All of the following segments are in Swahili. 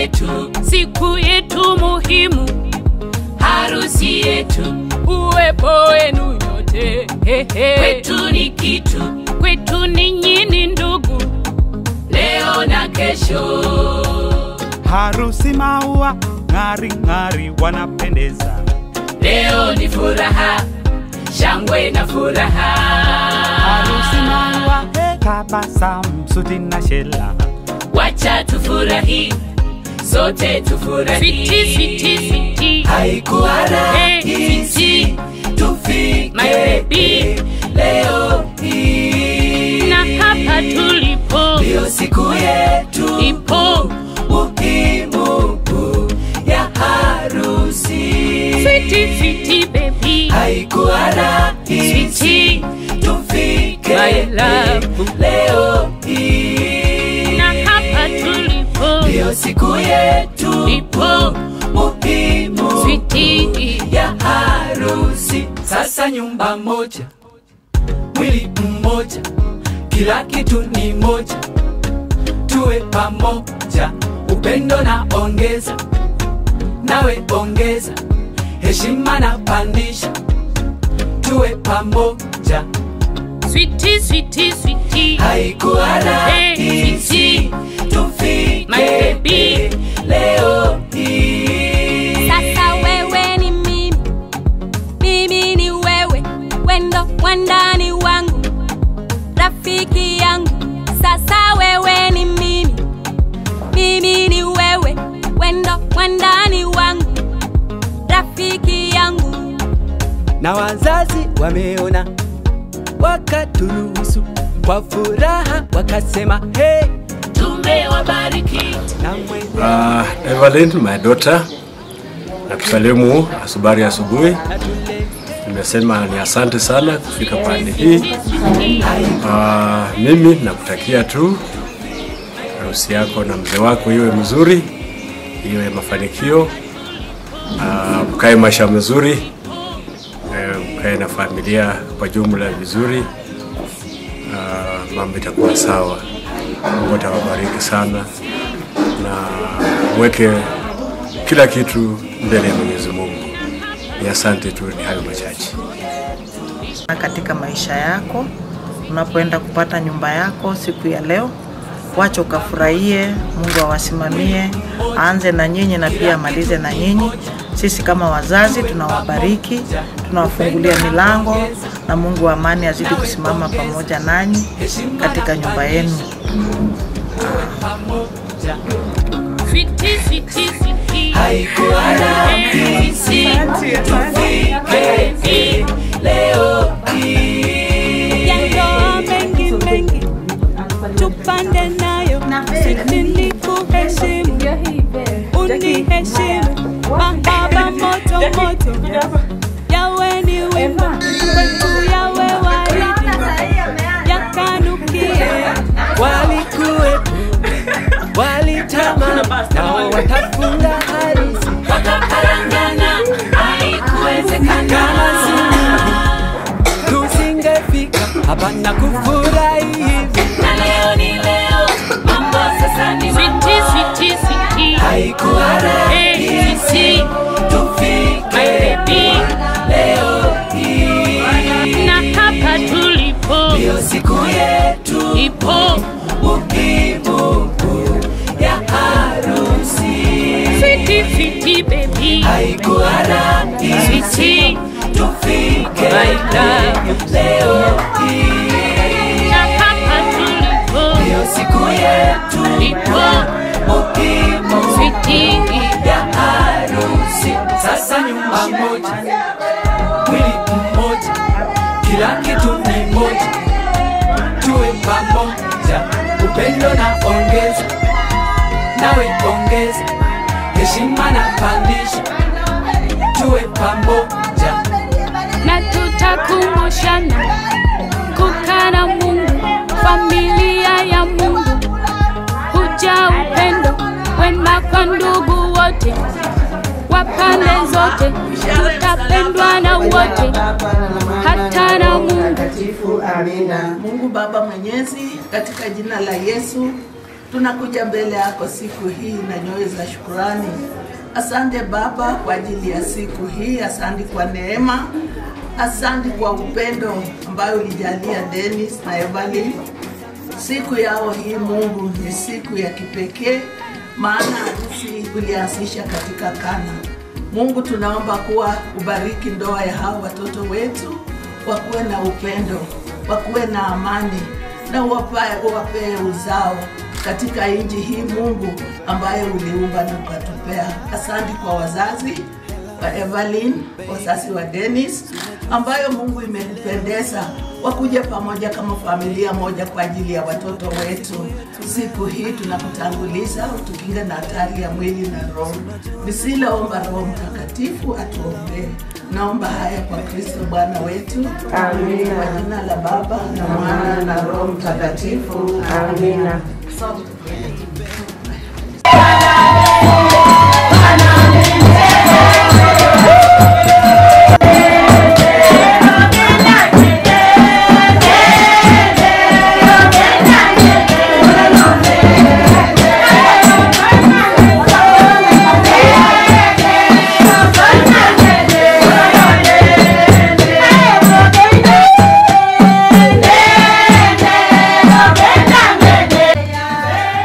yetu, siku yetu muhimu, harusi yetu, uwepo wenu nyote hehe. kwetu ni kitu, kwetu ninyi ni ndugu, leo na kesho. harusi maua ng'ari ng'ari wanapendeza Leo ni furaha, shangwe na furaha. harusi maua tabasamu suti na shela Wacha tufurahi, sote tufurahi. switi switi switi, Haikuwa Hey, rahisi My tufike baby. leo hii, na hapa tulipo ndio siku yetu ipo muhimu ya harusi. switi switi baby, Haikuwa rahisi switi tufike My love. leo hii, na hapa tulipo ndio siku yetu ipo muhimu switi ya harusi. Sasa nyumba moja, mwili mmoja, kila kitu ni moja, tuwe pamoja, upendo na ongeza, nawe ongeza, heshima na pandisha, tuwe pamoja. switi switi switi, Haikuwa Hey, rahisi My tufike baby. leo hii. Sasa wewe ni mimi, mimi ni wewe, wendo wandani wangu, rafiki yangu. Sasa wewe ni mimi, mimi ni wewe, wendo wandani wangu, rafiki yangu. na wazazi wameona wakaturuhusu kwa furaha wakasema hey, Tumewabariki na mwenye Uh, Evelyn, my daughter, nakusalimu asubari asubuhi. Nimesema ni asante sana kufika pande hii. Uh, mimi nakutakia tu harusi yako na mzee wako iwe mzuri, iwe mafanikio, uh, mkae maisha mazuri, eh, mkae na familia kwa jumla vizuri, uh, mambo itakuwa sawa. Mungu atawabariki sana na mweke kila kitu mbele ya Mwenyezi Mungu. Ni asante tu, ni hayo machache. katika maisha yako unapoenda kupata nyumba yako siku ya leo wacha ukafurahie mungu awasimamie aanze na nyinyi na pia amalize na nyinyi sisi kama wazazi tunawabariki tunawafungulia milango na mungu wa amani azidi kusimama pamoja nanyi katika nyumba yenu switi switi switi, haikuwa rahisi tufike hii leo hii. Yandoa mengi mengi, tupande nayo, sisi ni kuheshimu, uniheshimu, mahaba moto moto, yawe ni wimbo kwetu, yawe waridi, yakanukie walikuwepo walitama nao watafunga harusi Wakakarangana, haikuwezekana. kama si tusingefika hapa na kufurahi hivi Na leo ni leo, mambo sasa ni mambo. switi switi switi, Haikuwa rahisi tufike baby. leo hii, na hapa tulipo ndio siku yetu ipo muhimu ya harusi. switi switi baby, Haikuwa rahisi switi tufike My love. leo hii, na hapa tulipo ndio siku yetu ipo muhimu switi ya harusi. Sasa nyumba moja, mwili mmoja, kila kitu ni moja, tuwe pamoja, upendo na ongeza, nawe ongeza, heshima na pandisha, tuwe pamoja, na tutakumbushana kukaa na Mungu, familia ya Mungu, huja upendo wema kwa ndugu wote wa pande zote, tutapendwa na wote, hata na Mungu. Mungu Baba Mwenyezi, katika jina la Yesu tunakuja mbele yako siku hii na nyoyo za shukurani. Asante Baba kwa ajili ya siku hii, asante kwa neema, asante kwa upendo ambayo ulijalia Dennis na Evelyn. Siku yao hii Mungu ni siku ya kipekee, maana harusi ulianzisha katika Kana. Mungu, tunaomba kuwa ubariki ndoa ya hao watoto wetu, wakuwe na upendo, wakuwe na amani na uwape- uwapee uzao katika nchi hii Mungu ambayo uliumba na ukatupea. Asante kwa wazazi wa Evelyn, wazazi wa Dennis, ambayo Mungu imekupendeza wakuja pamoja kama familia moja kwa ajili ya watoto wetu. Siku hii tunakutanguliza, utukinge na hatari ya mwili na roho. Nisiloomba Roho Mtakatifu atuombee. Naomba haya kwa Kristo Bwana wetu. Amina. Kwa jina la Baba na Mwana na Roho Mtakatifu. Amina. Yeah.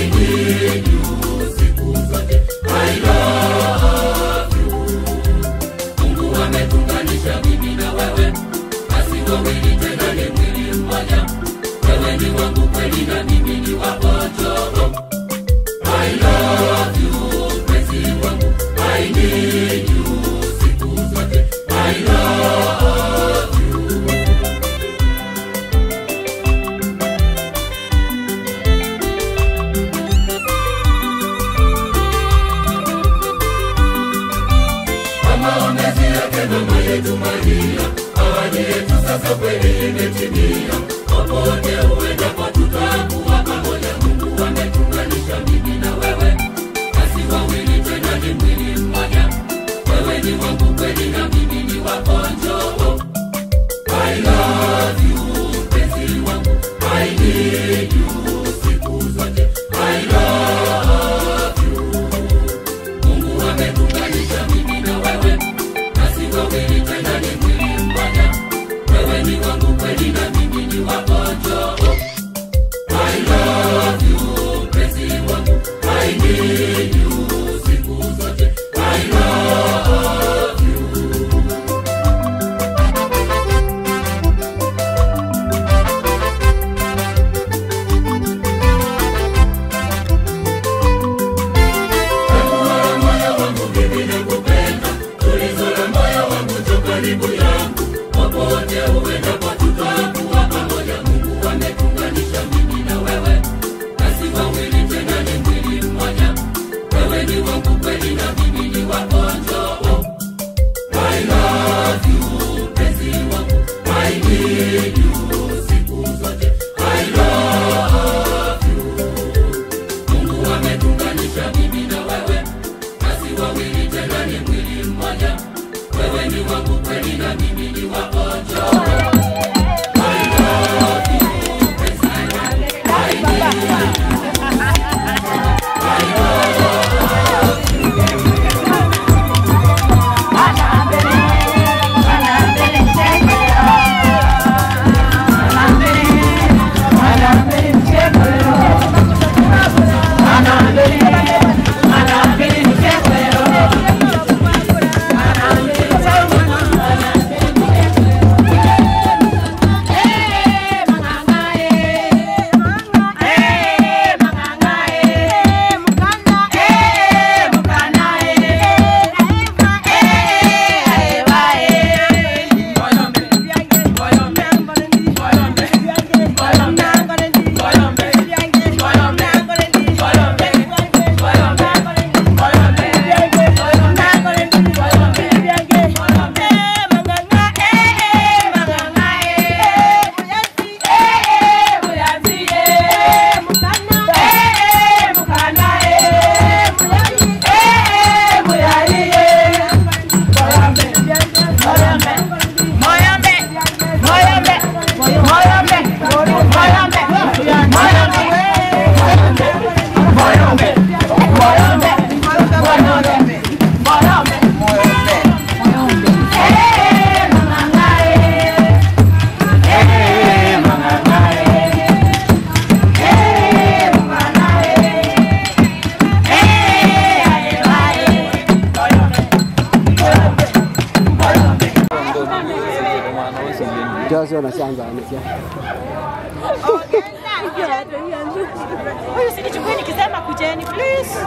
Huyu sinichukue nikisema kujeni please.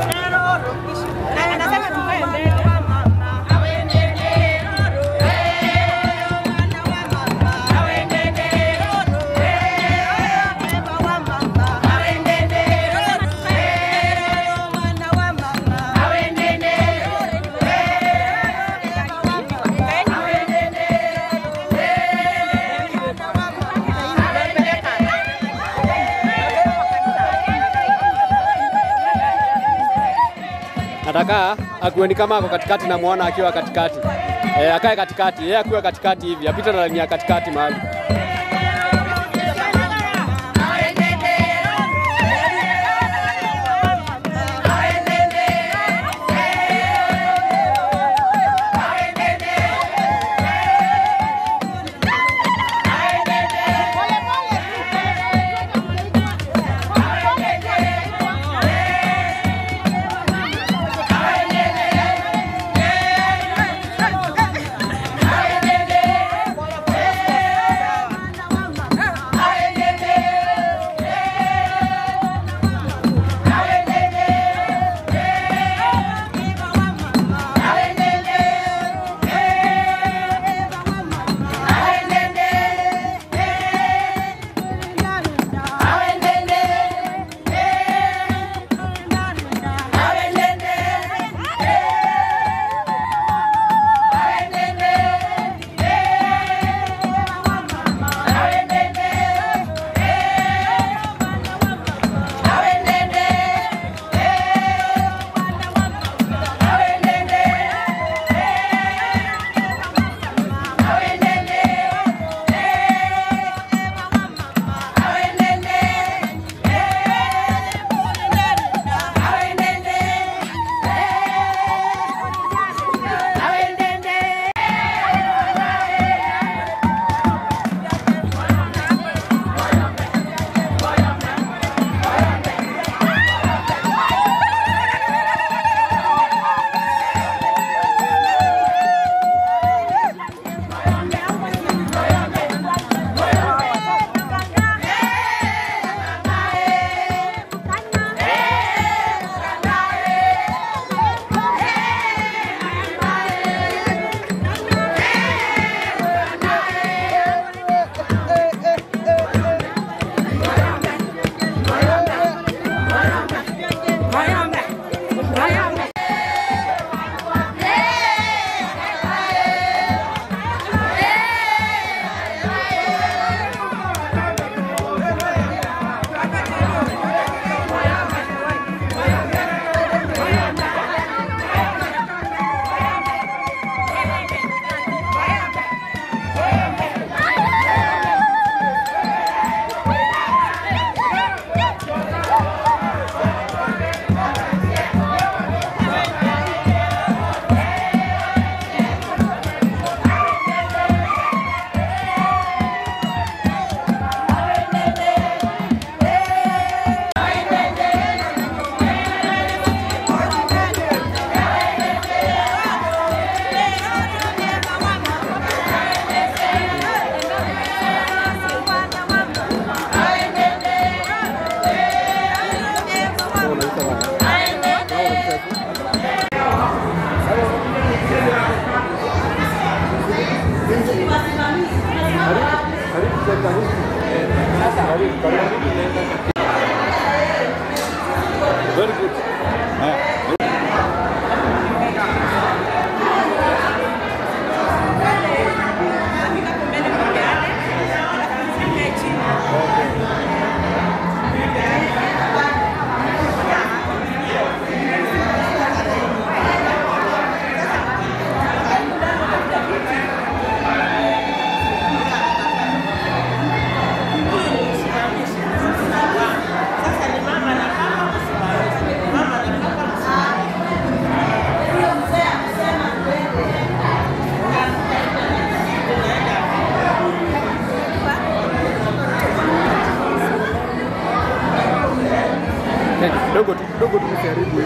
Na anasema tukae mbele. nataka akueni kama ako katikati na muona akiwa katikati e, akae katikati yeye akiwa katikati hivi apite na laini ya katikati mahali Very good. Dogo tu, dogo tu karibu.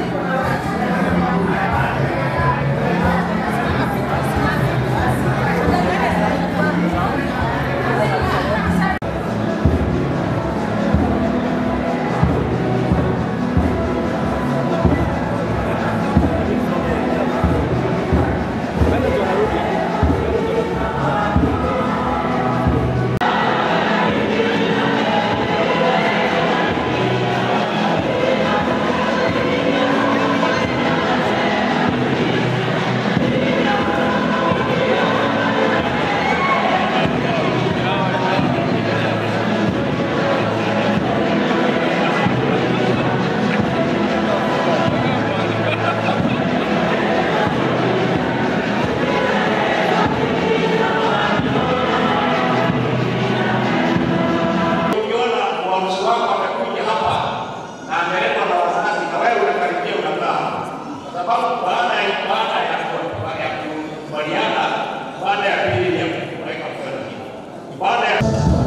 Ukiona uamuzi wako amekuja hapa na ameletwa na wazazi na wewe unakaribia unakaa, kwa sababu baada ya baada ya ku- ya kukubaliana, baada ya pili ni ya kuweka kwenda baada ya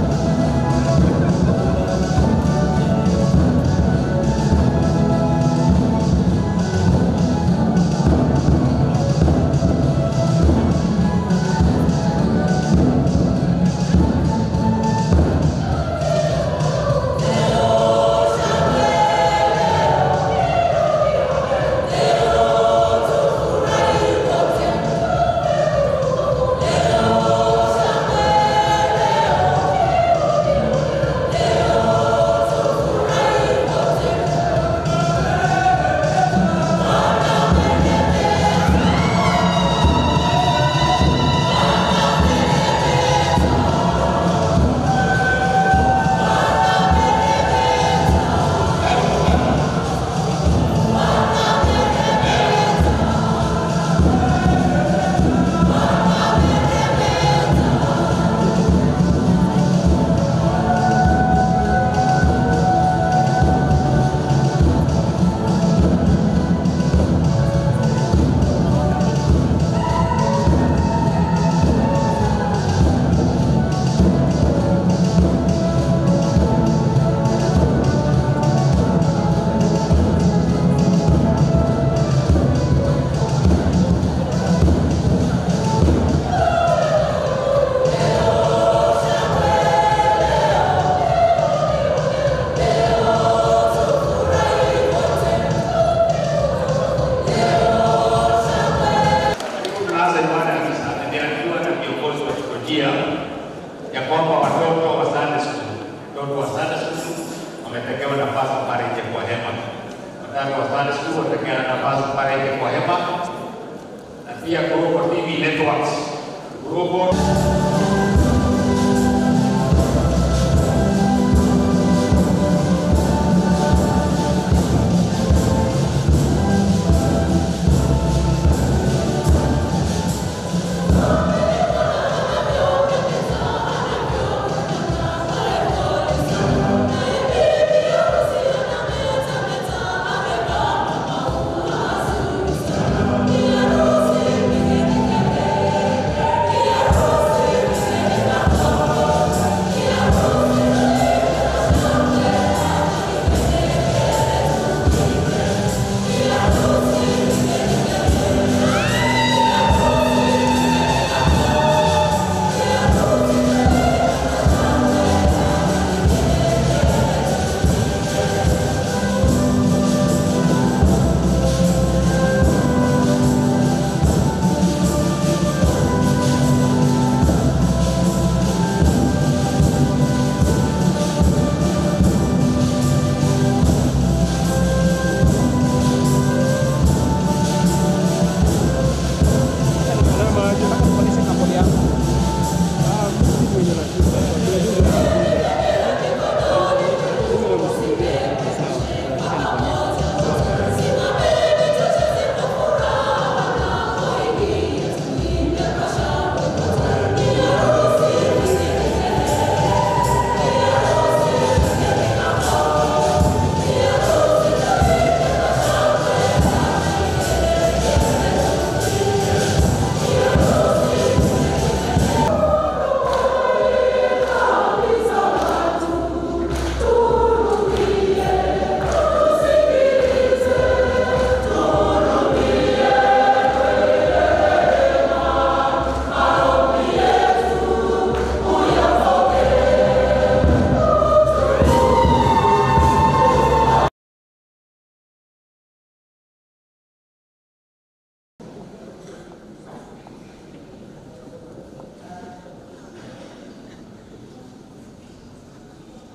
tunaanza ibada ya misa, nimeambiwa na viongozi wa teolojia ya kwamba watoto wa Sunday school, watoto wa Sunday school wametengewa nafasi pale nje kwa hema. Watoto wa Sunday school wametengewa nafasi pale nje kwa hema, na pia Global TV Networks, Global Thank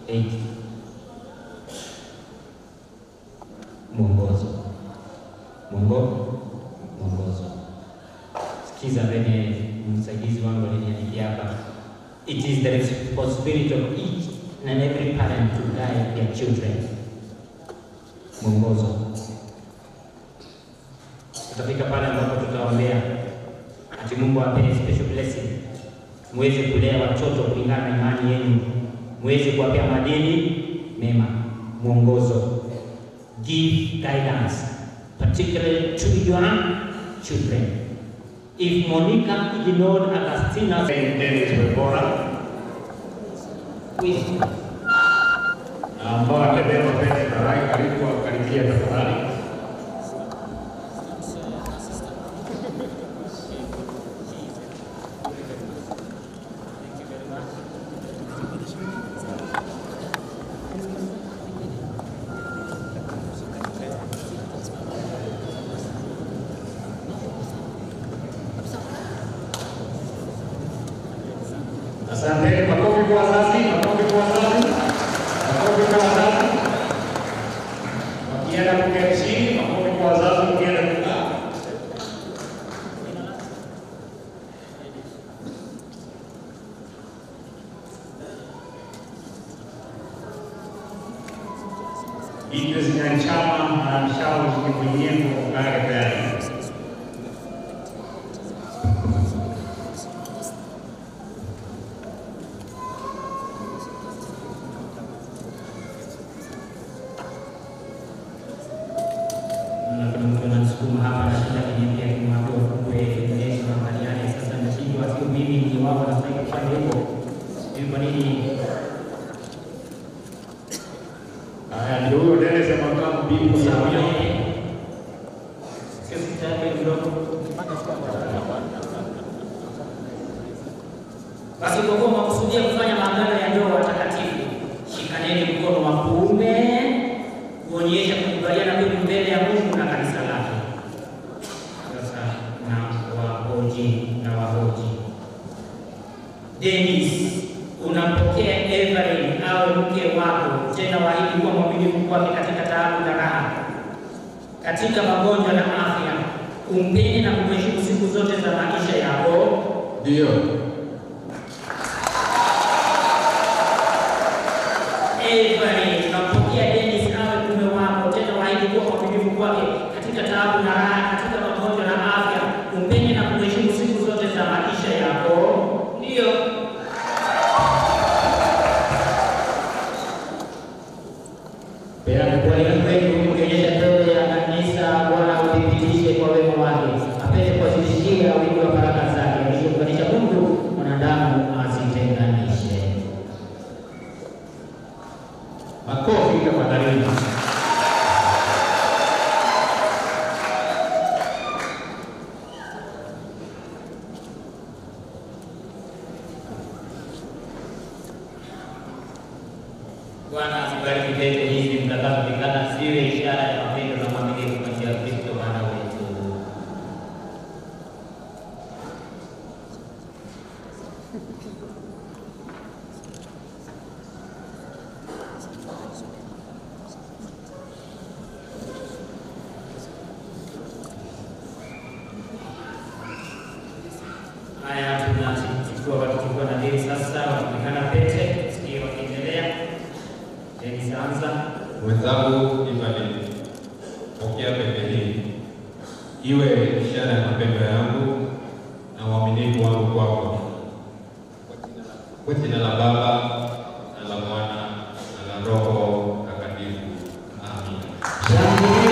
Eight. Mwongozo. Mwongo, mwongozo. Sikiza venye msaidizi wangu aliniandikia hapa. It is the responsibility of each and every parent to guide their children. Mwongozo. Tutafika pale ambapo tutaombea ati Mungu awapee special blessing, muweze kulea watoto kulingana na imani yenu, muweze kuwapea madini mema. Mwongozo. Give guidance particularly to your children. If Monica ignored Agustina, Dennis Webora wisdom. ambao atabeba pete za rai karibu wakaribia tafadhali. Asante. Makofi kwa wazazi, makofi kwa wazazi, makofi kwa wazazi. Wakienda kuketi chini, makofi kwa wazazi, wakienda kukaa. Hivyo zinachama na mshauri mwenyewe kwa gari Na kuna mtu ananisukuma hapa anashinda kuniambia kimwambia ufungue Yesu angaliane. Sasa nashindwa, sio mimi ni wao wanastahili kufanya hivyo. Sijui kwa nini Haya, ndio huyo Dennis Makamu bibi sawa ya yeye. Sio sita yake kidogo. Basi kwa kuwa mwakusudia kufanya maagano ya ndoa watakatifu, shikaneni mkono wa kuume kuonyesha kukubaliana kwenu mbele ya Mungu na kanisa lake. Sasa na wahoji na wahoji. Dennis, unampokea Evelyn awe mke wako, tena waahidi kuwa mwaminifu kwake katika taabu na raha, katika magonjwa na afya, umpende na kumheshimu siku zote za maisha yako. Ndio. Evelyn, tunampokea Dennis awe mume wako, tena waahidi kuwa mwaminifu kwake katika taabu na raha, katika magonjwa na afya, umpende na kumheshimu siku zote za maisha yako. Ndio. Kualika kwenu kuonyesha mbele ya kanisa, Bwana uthibitishe kwa wema wake, apende kuwazidishia wingi wa baraka zake, alichounganisha Mungu mwanadamu asitenganishe. Makofi tafadhali. Bwana asibariki pete hizi mtakazovikana, ziwe ishara ya mapendo na uaminifu kwa njia ya Kristo Bwana wetu. Haya, tunachukua wakichukua na deni sasa, wakivikana pete, tusikie wakiendelea. Deni anza. Mwenzangu Evelyn, pokea pete hii iwe ishara ya mapendo yangu na uaminifu wangu kwako, kwa jina la Baba na la Mwana na la Roho Mtakatifu. Amina.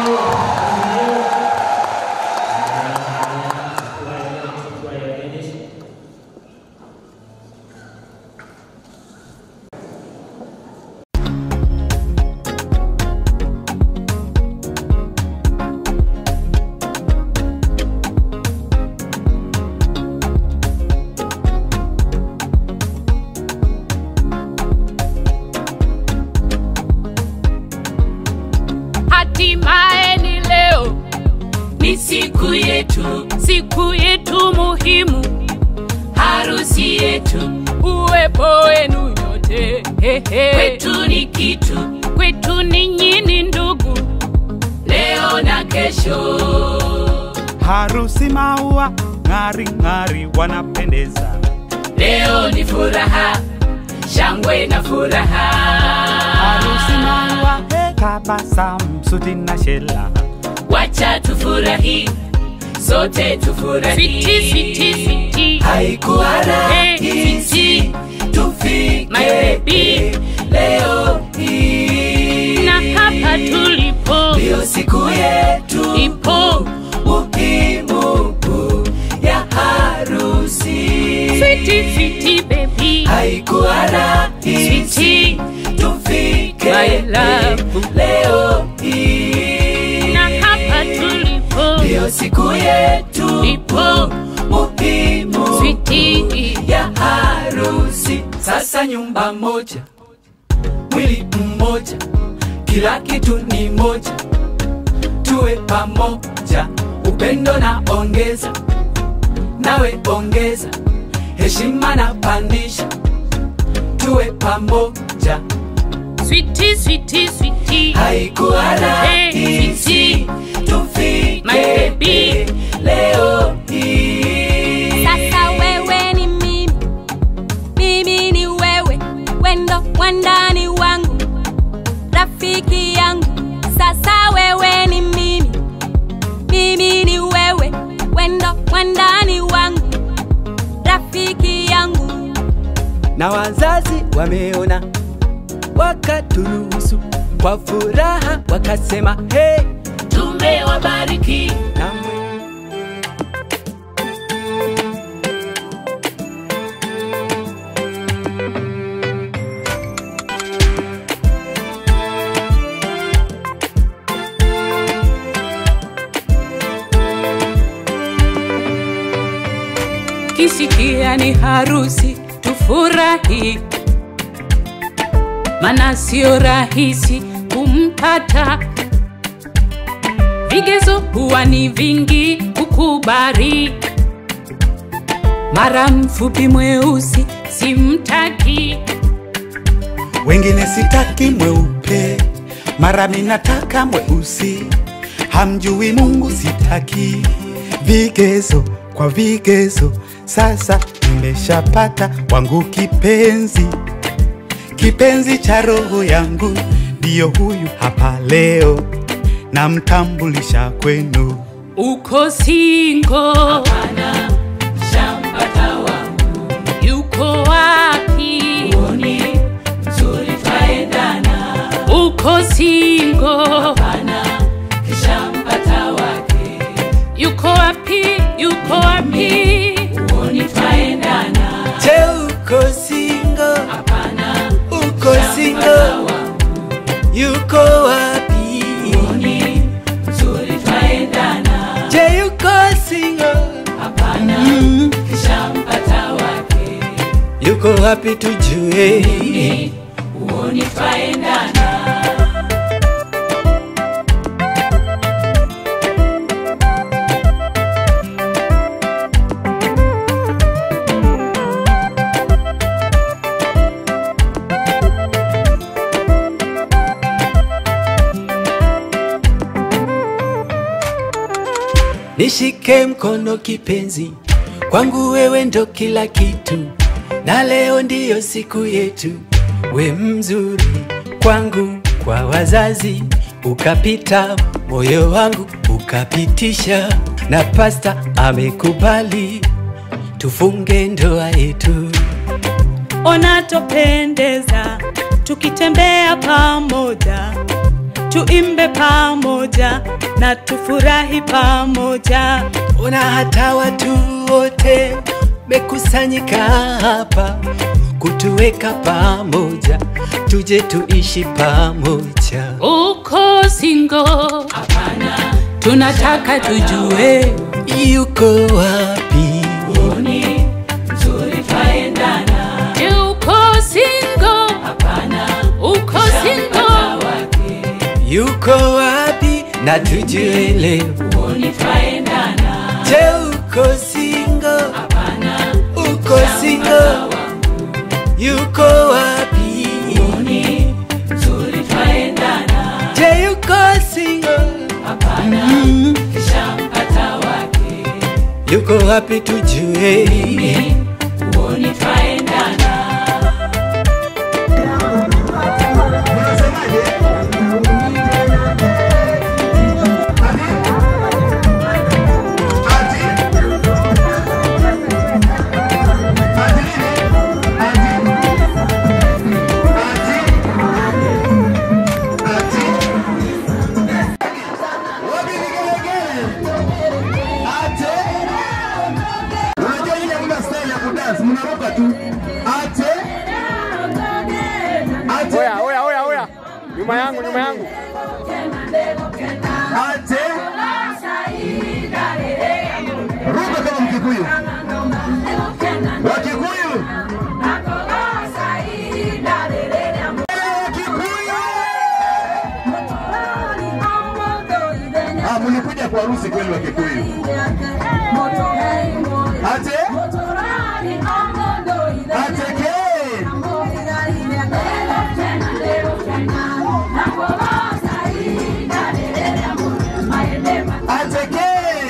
hatimaye ni leo, Ni siku yetu, siku yetu muhimu, harusi yetu, uwepo wenu nyote Hey, hey, hey. Kwetu ni kitu, kwetu ni nyini ndugu, leo na kesho. harusi maua ng'ari ng'ari wanapendeza Leo ni furaha, shangwe na furaha. harusi maua tabasamu suti na shela Wacha tufurahi, sote tufurahi. Switi, switi, switi. Haikuwa Hey, rahisi switi. tufike My baby. leo hii, na hapa tulipo ndio siku yetu ipo muhimu ya harusi. Switi, switi, baby. Haikuwa rahisi Switi. tufike My love. leo hii, na hapa tulipo ndio siku yetu ipo muhimu Switi. ya harusi. Sasa nyumba moja, mwili mmoja, kila kitu ni moja, tuwe pamoja, upendo na ongeza, nawe ongeza, heshima na pandisha, tuwe pamoja. Switi, switi, switi. Haikuwa Hey, rahisi switi. My tufike baby. leo hii. Sasa wewe ni mimi, mimi ni wewe, wendo wandani wangu, rafiki yangu. Sasa wewe ni mimi, mimi ni wewe, wendo wandani wangu, rafiki yangu. na wazazi wameona wakaturuhusu kwa furaha wakasema hey, Tumewabariki na kisikia ni harusi tufurahi, mana sio rahisi kumpata. Vigezo huwa ni vingi kukubali, mara mfupi mweusi simtaki, wengine sitaki mweupe mara minataka mweusi hamjui mungu sitaki vigezo kwa vigezo sasa nimeshapata wangu kipenzi kipenzi cha roho yangu ndiyo huyu hapa leo namtambulisha kwenu uko singo, Hapana, shampata wangu yuko wapi? Uoni mzuri twaendana, Uko singo, hapana, kishampata wake. yuko wapi? Yuko wapi? Uoni twaendana, je uko singo hapana, uko singo shampata wangu. yuko wapi Uoni mzuri twaendana, je yuko singo hapana, mm. kishampata wake. yuko wapi tujue Uoni, uoni twaendana. nishike mkono kipenzi kwangu wewe ndo kila kitu na leo ndiyo siku yetu we mzuri kwangu kwa wazazi ukapita moyo wangu ukapitisha na pasta amekubali tufunge ndoa yetu Ona topendeza tukitembea pamoja, tuimbe pamoja na tufurahi pamoja. ona hata watu wote mekusanyika hapa kutuweka pamoja tuje tuishi pamoja Uko singo, Hapana, tunataka tujue yuko wapi uoni mzuri twaendana, je, uko singo? hapana, Uko singo, shampata wake. yuko wapi na tujue leo Uoni twaendana, je uko singo hapana, uko singo shampata wangu. yuko wapi Bwana kishampata wake, yuko wapi tujue? mimi huoni twaendana. Unajua ile kuna style ya kudance, mnaruka tu. Ate. Ate. Oya, oya, oya, oya. Nyuma yangu, nyuma yangu. Ate. Ruka kama Mkikuyu. Wakikuyu. Ah, mlikuja kwa harusi kweli wa Kikuyu. Ate. Ateke. Ateke.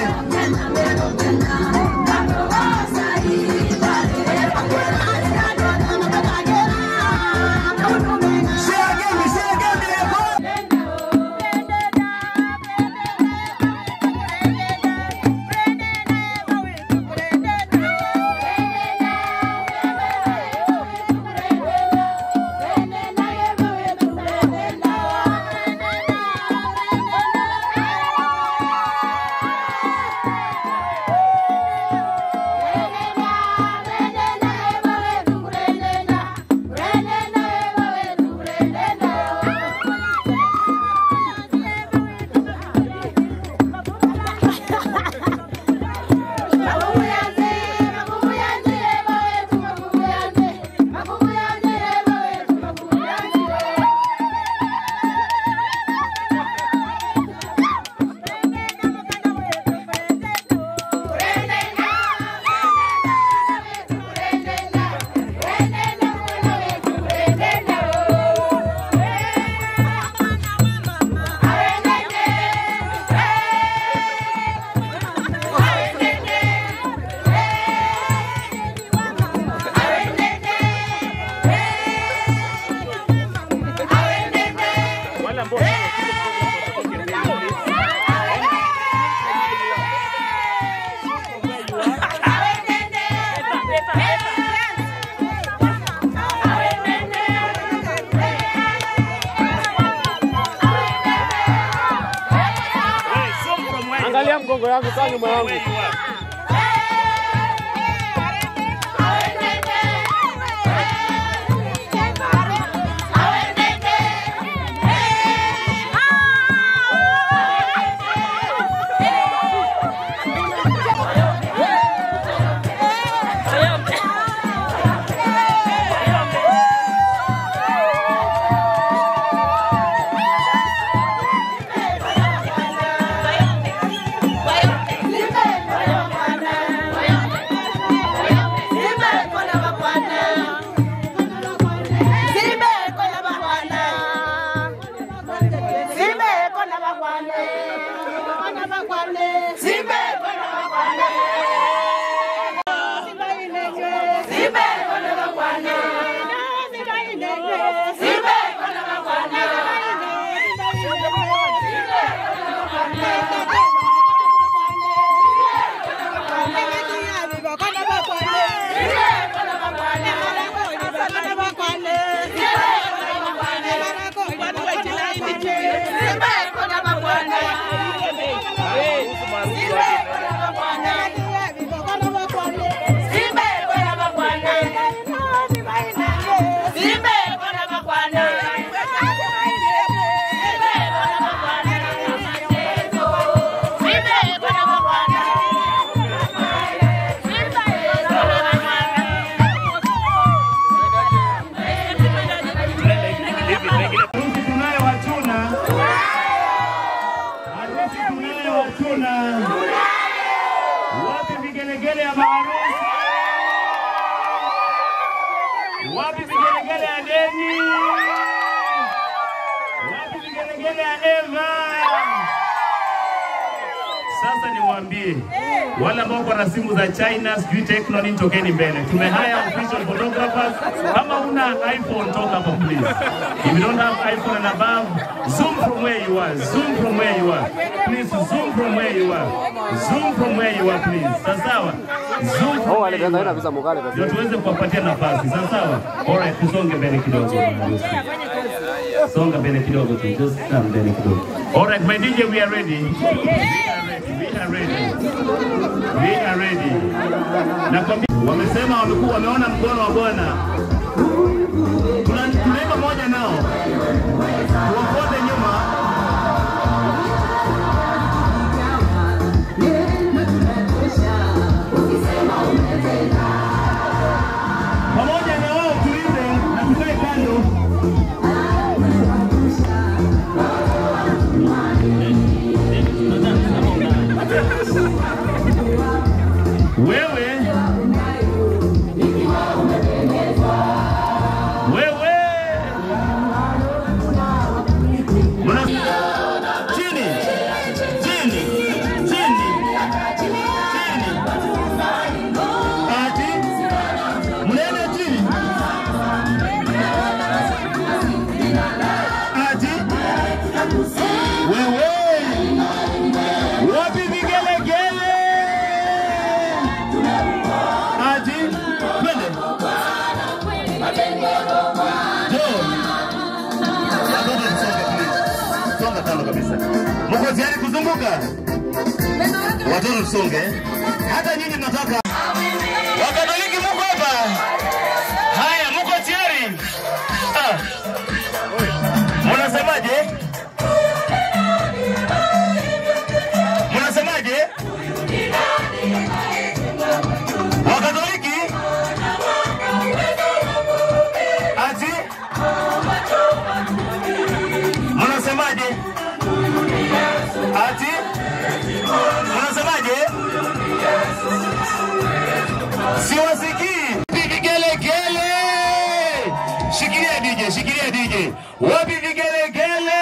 Angalia mgongo yangu, kaa nyuma yangu. Wapi vigelegele ya Deni? Wapi vigelegele ya Eva? Sasa niwaambie wale ambao kwa na simu za China, sijui Tecno nini, tokeni mbele. Tumehaya official photographers. Kama una iPhone, toka hapa please. If you don't have iPhone and above, zoom from where you are. Zoom from where you are. Please zoom from where you are. Zoom from where you are please. Sawa sawa. Zoom from where you are. Ndio tuweze kuwapatia nafasi. Sawa sawa. Alright, tusonge mbele kidogo. Songa mbele kidogo tu. Just stand mbele kidogo. Alright, my DJ, we are ready. We are ready. We are ready. Nakwambia wamesema wamekuwa wameona mkono wa Bwana. Tuna- Tunaimba moja nao. Tuwafuate nyuma. Pamoja na wao tuimbe na tukae kando. Wewe wewe Muna... chini chini chini chini ati mnaenda chini ati wewe wapi vigelegele ati twende Songa kando kabisa. Mko tayari kuzunguka? Watoto tusonge. Hata nyinyi mnataka. Wakatoliki mko hapa? Haya, mko tayari? Ah. Mnasemaje? Mnasemaje? Wakatoliki? Ati? Mnasemaje? Ati? Mnasemaje? Siwasikii. Vigelegele. Shikilia DJ, shikilia DJ. Wapi vigelegele?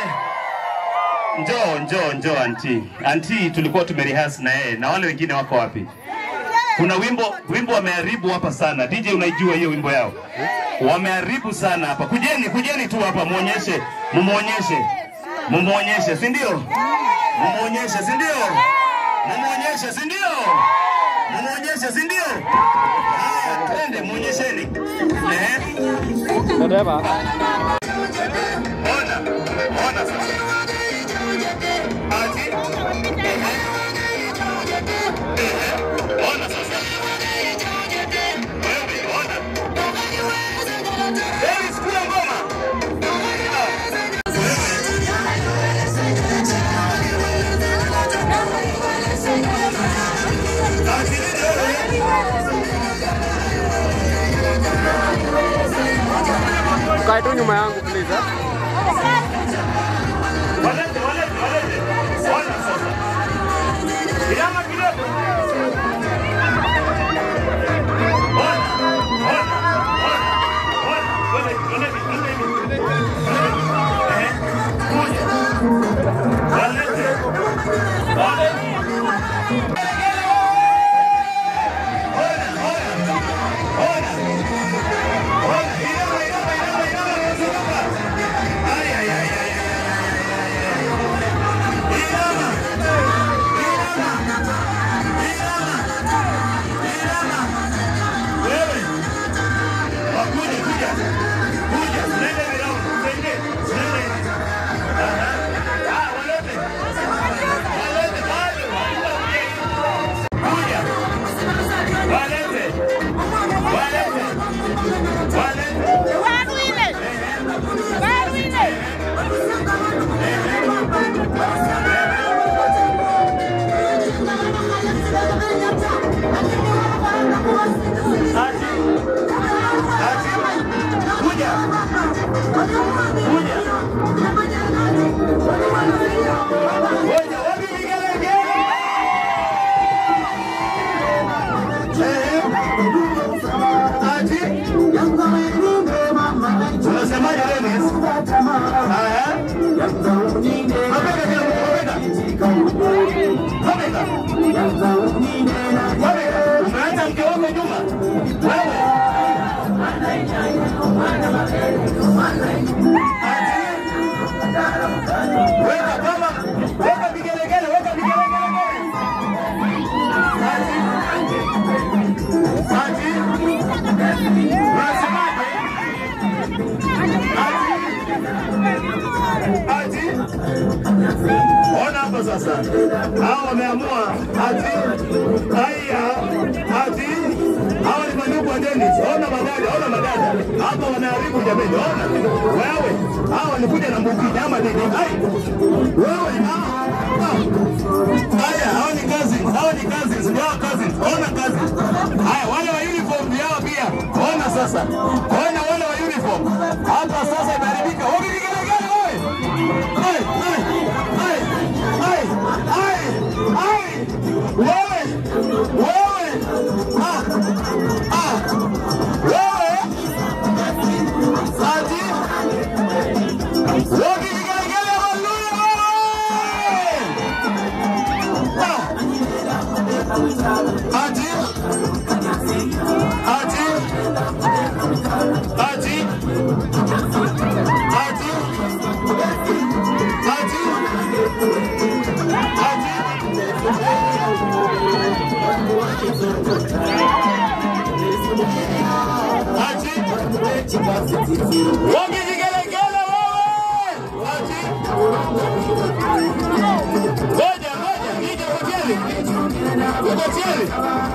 Njoo, njoo, njoo anti. Anti tulikuwa tumerihasi na yeye na wale wengine wako wapi? Kuna wimbo wimbo wameharibu hapa sana. DJ unaijua hiyo wimbo yao? Wameharibu sana hapa. Kujeni, kujeni tu hapa muonyeshe, mumuonyeshe. Mumuonyeshe, si ndio? Mumuonyeshe, si ndio? Mumuonyeshe, si ndio? Mumuonyeshe, si ndio? Haya, twende muonyesheni. Eh? Dereva. Ona, ona sasa. Ati? Ehe, ona sasa. Wewe, ona. Davis, kula ngoma. Ukae tu nyuma yangu please. eh. Walete, walete, walete. Ona sasa. Inama kidogo. Ona, ona, ona, ona. Walete, walete, walete. Ehe, kuja. Walete. Walete. Unasemaje Dennis? Haya. Mabega kila mtu, mabega. Kabeka. Kabeka. Umeacha mke wako nyuma. Wewe. Weka kama weka vigelegele, weka vigelegele. Ati. Ati. Unasemaje? Ati. Ati. Ona hapa sasa. Hao wameamua ati haya ati hao ni mandugu wa Dennis. Ona madada, ona madada. Hapa wanaharibu jameni. Ona. Wewe. Hao walikuja na mbuki nyama nini? Hai. Wewe. Ah. ah. Haya, hao ni cousins. Hao ni cousins. Ni hao cousins. Ona cousins. Haya, wale wa uniform ni hao pia. Ona sasa. Ona wale wa uniform. Hapa sasa imeharibika. Wewe vigelegele wewe. Hai, hai, hai, hai, hai, hai. Wewe. Wewe. Ah. Ah. Wewe. Ati. Wewe vigelegele haleluya wewe. Ah. Ati. Ati. Ati. Ati. Ati. Ati. Ati. Wogi vigelegele wewe. Ati. Ngoja, ngoja, nije hoteli. Uko tayari?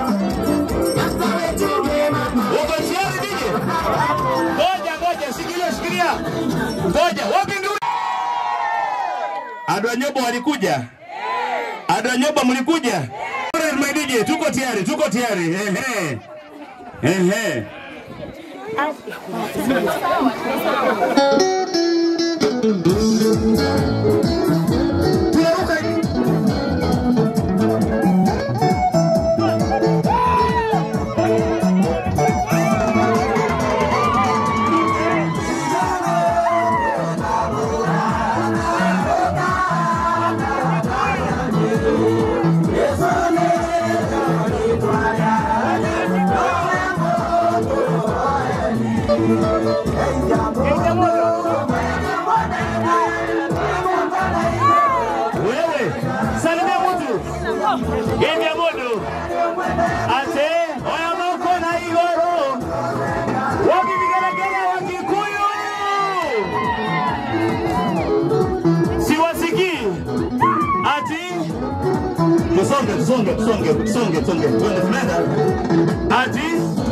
Uko tayari nije? Ngoja, ngoja, shikilia, shikilia. Ngoja, wapi ndio? Adwa Nyobo walikuja? Adwa Nyobo mlikuja? Alright, my DJ, tuko tayari, tuko tayari. Ehe. Ehe. Wewe, salimia mtu. Genge modo. Ate, oya moko na igoro. Wapi vigelegele wa Kikuyu? Siwasikii. Ati Tusonge, tusonge, tusonge, tusonge, tusonge. Twende tunaenda. Ati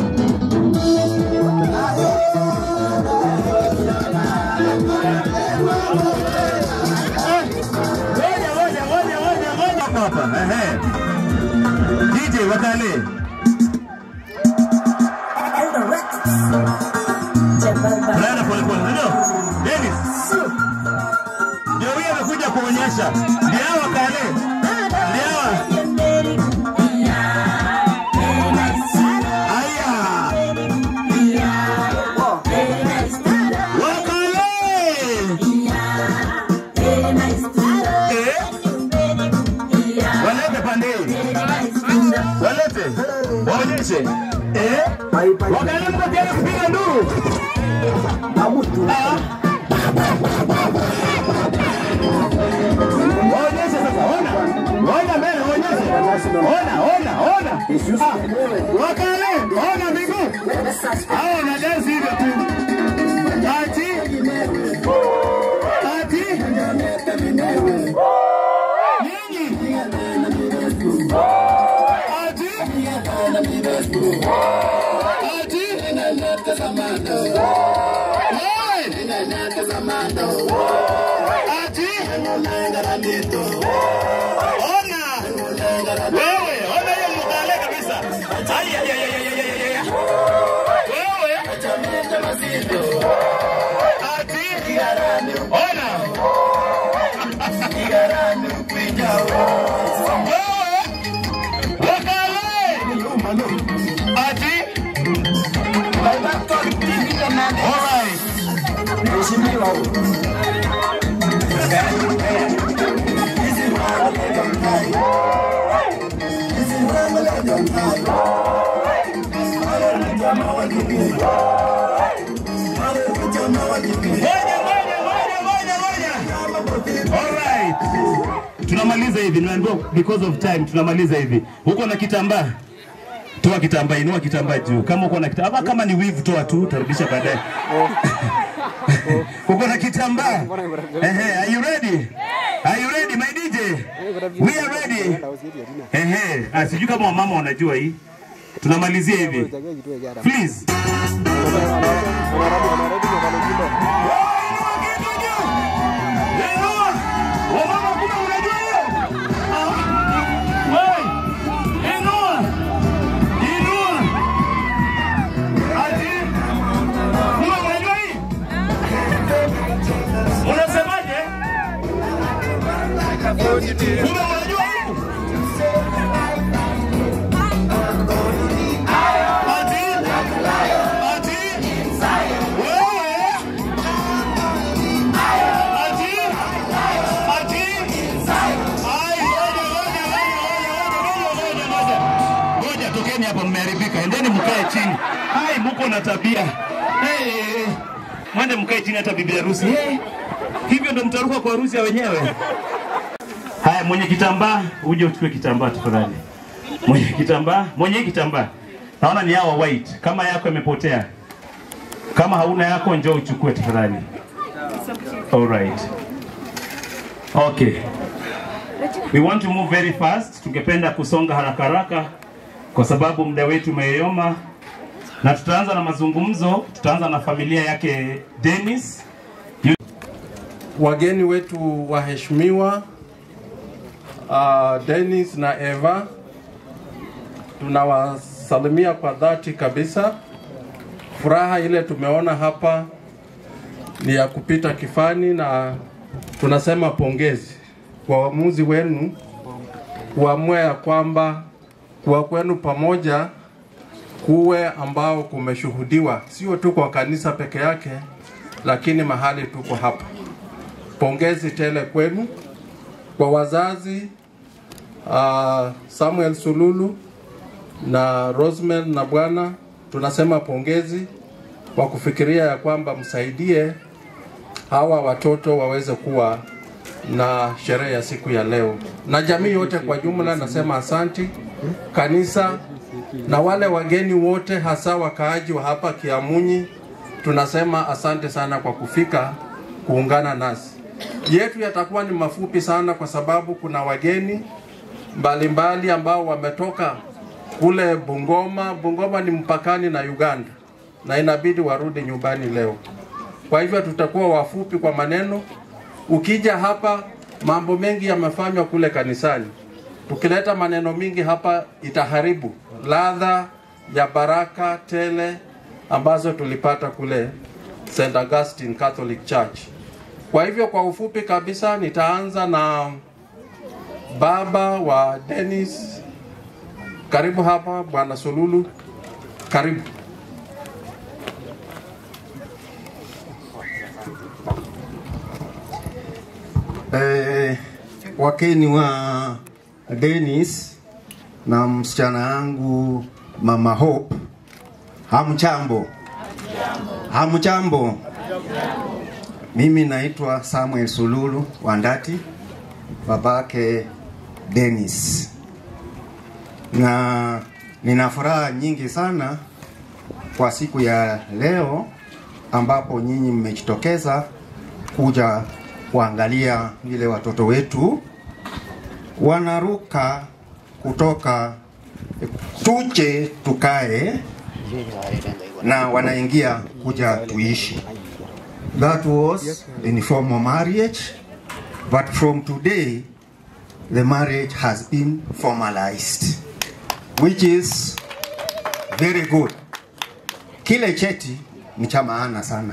Ngoja, ngoja, ngoja, ngoja, ngoja. Hapa hapa. Ehe. DJ wakale. Brenda pole pole. Ndio. Dennis. Ndio huyo amekuja kuonyesha. Ndio hawa wakale. Ndio hawa. Aya. Wakale. Eh? Walete pande hii. Walete. Waonyeshe. Eh? Wakale mko tayari kupiga nduru? Ah. Waonyeshe sasa. Ona. Ona mbele, waonyeshe. Ona, ona, ona. Ah. Wakale, ona miguu. Hao na dansi hivyo tu. Ati. Ati. Nyinyi. Ati. Ati. Ati. Ona. Wewe, ona hiyo mkale kabisa. Ai ai ai ai ai ai, ai. ai. Wewe. Ati. Ona. Wewe. Wakale. Ati. All right. Mheshimiwa. hivi, nimeambiwa because of time tunamaliza hivi. Uko na kitambaa? Toa kitambaa, inua kitambaa juu. Kama uko na kitambaa, kama ni weave toa tu, utarudisha baadaye. uko na kitambaa? Ehe, are you ready? Are you ready my DJ? We are ready. Ehe, ah, sijui kama wamama wanajua hii. Tunamalizia hivi. Please. Unasemaje? Kumbe unajua hii? Ati? Ati? Wewe? Ati? Ati? Ai, ngoja, ngoja, ngoja, ngoja, ngoja, ngoja, ngoja. Ngoja, tokeni hapa, mmeharibika. Endeni mkae chini. Ai, muko na tabia. Hey, mwende mkae chini hata bibi harusi. Hey, hivyo ndo mtaruka kwa harusi ya wenyewe. Haya, mwenye kitambaa uje uchukue kitambaa tafadhali. Mwenye kitambaa, mwenye hii kitambaa. Naona ni hawa white. Kama yako imepotea. Kama hauna yako njoo uchukue tafadhali. All right. Okay. We want to move very fast. Tungependa kusonga haraka haraka kwa sababu muda wetu umeyoma, na tutaanza na mazungumzo. Tutaanza na familia yake Dennis. wageni wetu waheshimiwa uh, Dennis na Eva, tunawasalimia kwa dhati kabisa. Furaha ile tumeona hapa ni ya kupita kifani, na tunasema pongezi kwa uamuzi wenu kuamua ya kwamba kuwa kwenu pamoja kuwe ambao kumeshuhudiwa sio tu kwa kanisa peke yake, lakini mahali tuko hapa. Pongezi tele kwenu, kwa wazazi uh, Samuel Sululu na Rosemel na bwana, tunasema pongezi kwa kufikiria ya kwamba msaidie hawa watoto waweze kuwa na sherehe ya siku ya leo, na jamii yote kwa jumla nasema asanti kanisa na wale wageni wote, hasa wakaaji wa hapa Kiamunyi, tunasema asante sana kwa kufika kuungana nasi. Yetu yatakuwa ni mafupi sana, kwa sababu kuna wageni mbalimbali mbali ambao wametoka kule Bungoma. Bungoma ni mpakani na Uganda na inabidi warudi nyumbani leo. Kwa hivyo tutakuwa wafupi kwa maneno. Ukija hapa, mambo mengi yamefanywa kule kanisani. Tukileta maneno mingi hapa itaharibu ladha ya baraka tele ambazo tulipata kule St. Augustine Catholic Church. Kwa hivyo kwa ufupi kabisa nitaanza na baba wa Dennis. Karibu hapa Bwana Sululu. Karibu. Eh, wakeni wa Dennis na msichana yangu Mama Hope, hamchambo? Hamchambo? Mimi naitwa Samuel Sululu Wandati, babake Dennis, na nina furaha nyingi sana kwa siku ya leo ambapo nyinyi mmejitokeza kuja kuangalia vile watoto wetu wanaruka kutoka tuje tukae na wanaingia kuja tuishi. That was in formal marriage, but from today the marriage has been formalized, which is very good. Kile cheti ni cha maana sana,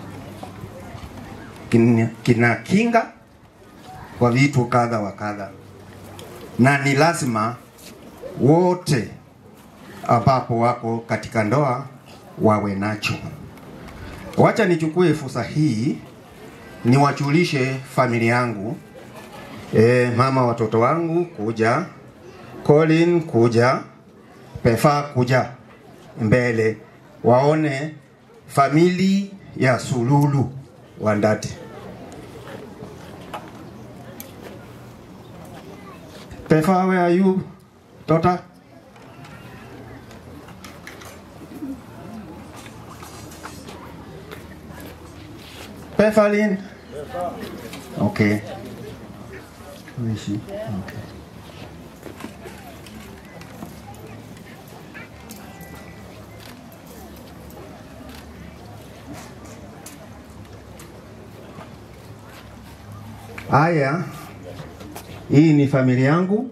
kina, kina kinga kwa vitu kadha wa kadha, na ni lazima wote ambapo wako katika ndoa wawe nacho. Wacha nichukue fursa hii niwajulishe familia yangu e, mama watoto wangu kuja, Colin kuja, Pefa kuja mbele, waone famili ya Sululu Wandati. Pefa, where are you, daughter? Pefalin? Okay. Who is she? Okay. Haya, hii ni familia yangu.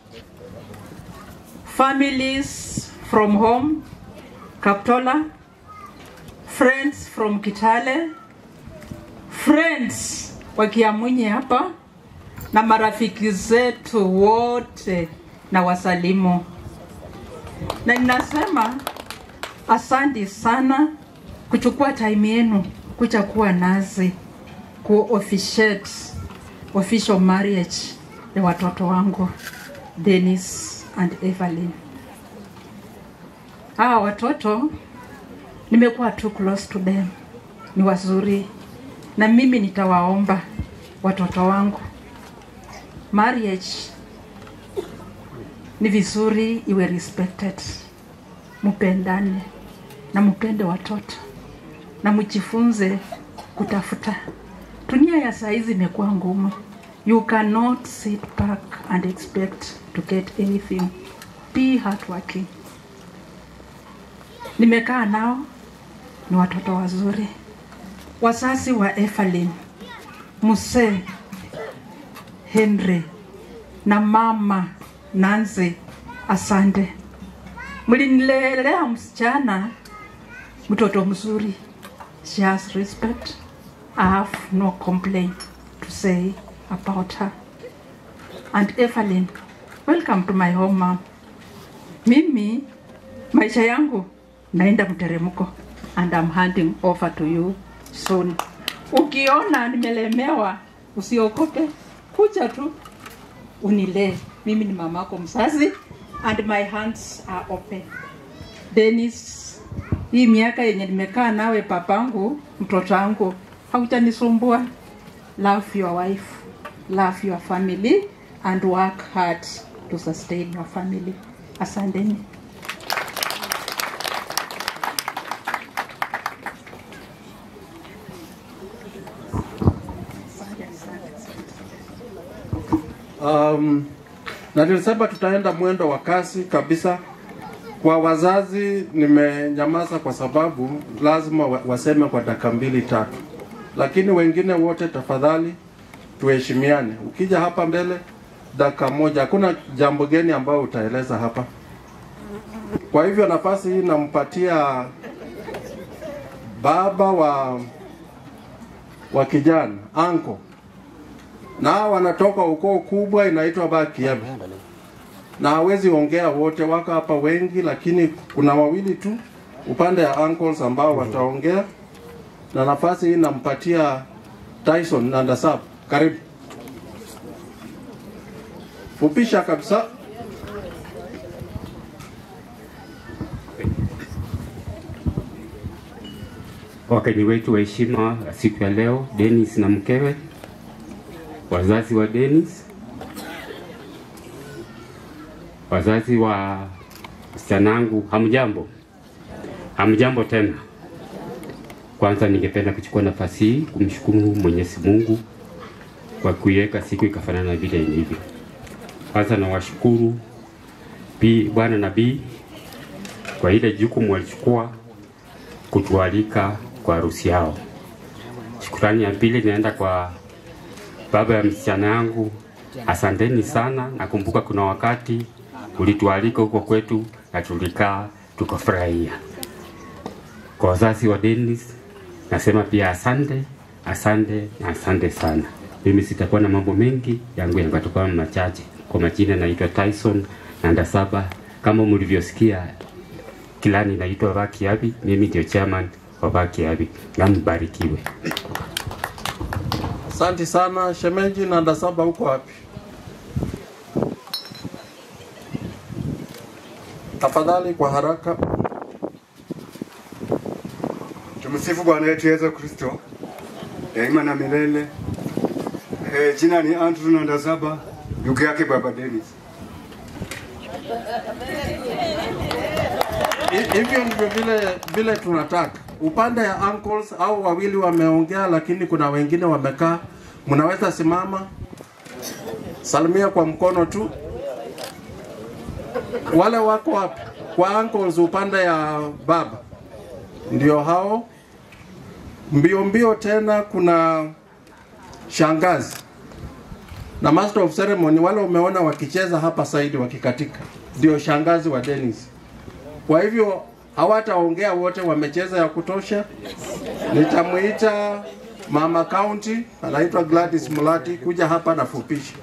families from home, Kaptola, friends from Kitale, friends wa Kiamunyi hapa na marafiki zetu wote na wasalimu, na ninasema asante sana kuchukua time yenu kuja kuwa nazi ku officiate official marriage ya watoto wangu Dennis and Evelyn. Hawa watoto nimekuwa too close to them, ni wazuri, na mimi nitawaomba watoto wangu, marriage ni vizuri iwe respected, mupendane na mupende watoto na mjifunze kutafuta. Dunia ya saa hizi imekuwa ngumu. You cannot sit back and expect to get anything. Be hardworking. Nimekaa nao, ni watoto wazuri. Wazazi wa Evelyn, Muse, Henry na mama Nancy, asante. Mlinilelea msichana mtoto mzuri. She has respect. I have no complaint to say about her. And Evelyn, welcome to my home mom. Mimi maisha yangu naenda mteremko and I'm handing over to you soon. Ukiona nimelemewa usiogope, kuja tu unilee. Mimi ni mamako mzazi and my hands are open. Dennis, hii miaka yenye nimekaa nawe papangu, mtoto wangu, haujanisumbua. Love your wife, love your family and work hard to sustain your family. Asanteni. Um, na nilisema tutaenda mwendo wa kasi kabisa. Kwa wazazi nimenyamaza kwa sababu lazima wa- waseme kwa dakika mbili tatu, lakini wengine wote tafadhali tuheshimiane. Ukija hapa mbele dakika moja, hakuna jambo geni ambayo utaeleza hapa. Kwa hivyo nafasi hii nampatia baba wa wa kijana anko na wanatoka ukoo kubwa inaitwa Bakiabi, na hawezi ongea wote, wako hapa wengi, lakini kuna wawili tu upande ya uncles ambao wataongea, na nafasi hii nampatia Tyson Nandasab, karibu fupisha kabisa. Wageni wetu wa heshima wa siku ya leo, Dennis na mkewe, wazazi wa Dennis, wazazi wa msichana hamjambo? Hamjambo tena. Kwanza ningependa kuchukua nafasi hii kumshukuru Mwenyezi Mungu kwa kuiweka siku ikafanana vile ilivyo. Kwanza nawashukuru Bi Bwana Nabii kwa ile jukumu walichukua kutualika kwa harusi yao. Shukrani ya pili inaenda kwa baba ya msichana yangu, asanteni sana. Nakumbuka kuna wakati ulitualika huko kwetu na tulikaa tukafurahia. Kwa wazazi wa Dennis nasema pia asante, asante na asante sana. Mimi sitakuwa na mambo mengi, yangu yangatoka machache. Kwa majina naitwa Tyson Nandasaba, kama mlivyosikia kilani naitwa Bakiabi, mimi ndio chairman wa Bakiabi na mbarikiwe. Asante sana shemeji Nandasaba, huko wapi? Tafadhali kwa haraka. Tumsifu Bwana wetu Yesu Kristo daima na milele. Eh, jina ni Andrew Nandasaba, ndugu yake Baba Dennis. Hi- hivyo ndivyo vile vile tunataka. Upande ya uncles au wawili wameongea, lakini kuna wengine wamekaa. Mnaweza simama, salimia kwa mkono tu. Wale wako wapi? Kwa uncles upande ya baba, ndio hao. Mbio mbio tena, kuna shangazi na master of ceremony, wale umeona wakicheza hapa saidi wakikatika, ndio shangazi wa Dennis. Kwa hivyo hawataongea wote, wamecheza ya kutosha. Nitamuita mama county, anaitwa Gladys Mulati, kuja hapa na fupisha.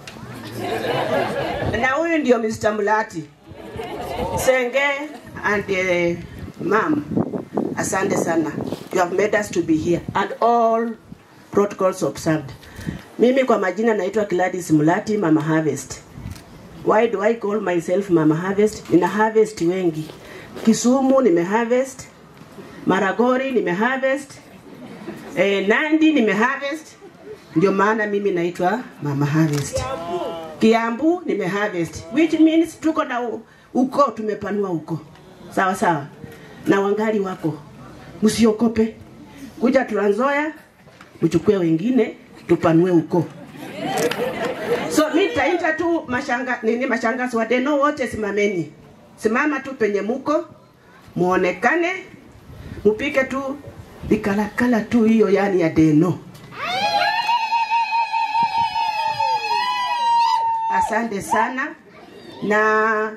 na huyu ndio Mr. Mulati Senge and uh, ma'am, asante sana. You have made us to be here and all protocols observed. Mimi kwa majina naitwa Gladys Mulati, Mama Harvest. Why do I call myself Mama Harvest? Nina harvest wengi. Kisumu nime harvest, Maragori nime harvest, eh, Nandi nime harvest. Ndio maana mimi naitwa Mama Harvest. Kiambu nime harvest which means tuko na u- uko tumepanua uko sawa sawa, na wangali wako, msiokope kuja Trans Nzoia, mchukue wengine tupanue uko. So mi nitaita tu mashanga nini, mashangazi wa Deno wote, simameni, simama tu penye muko, muonekane, mupike tu vikalakala tu hiyo yani ya Deno. Asante sana na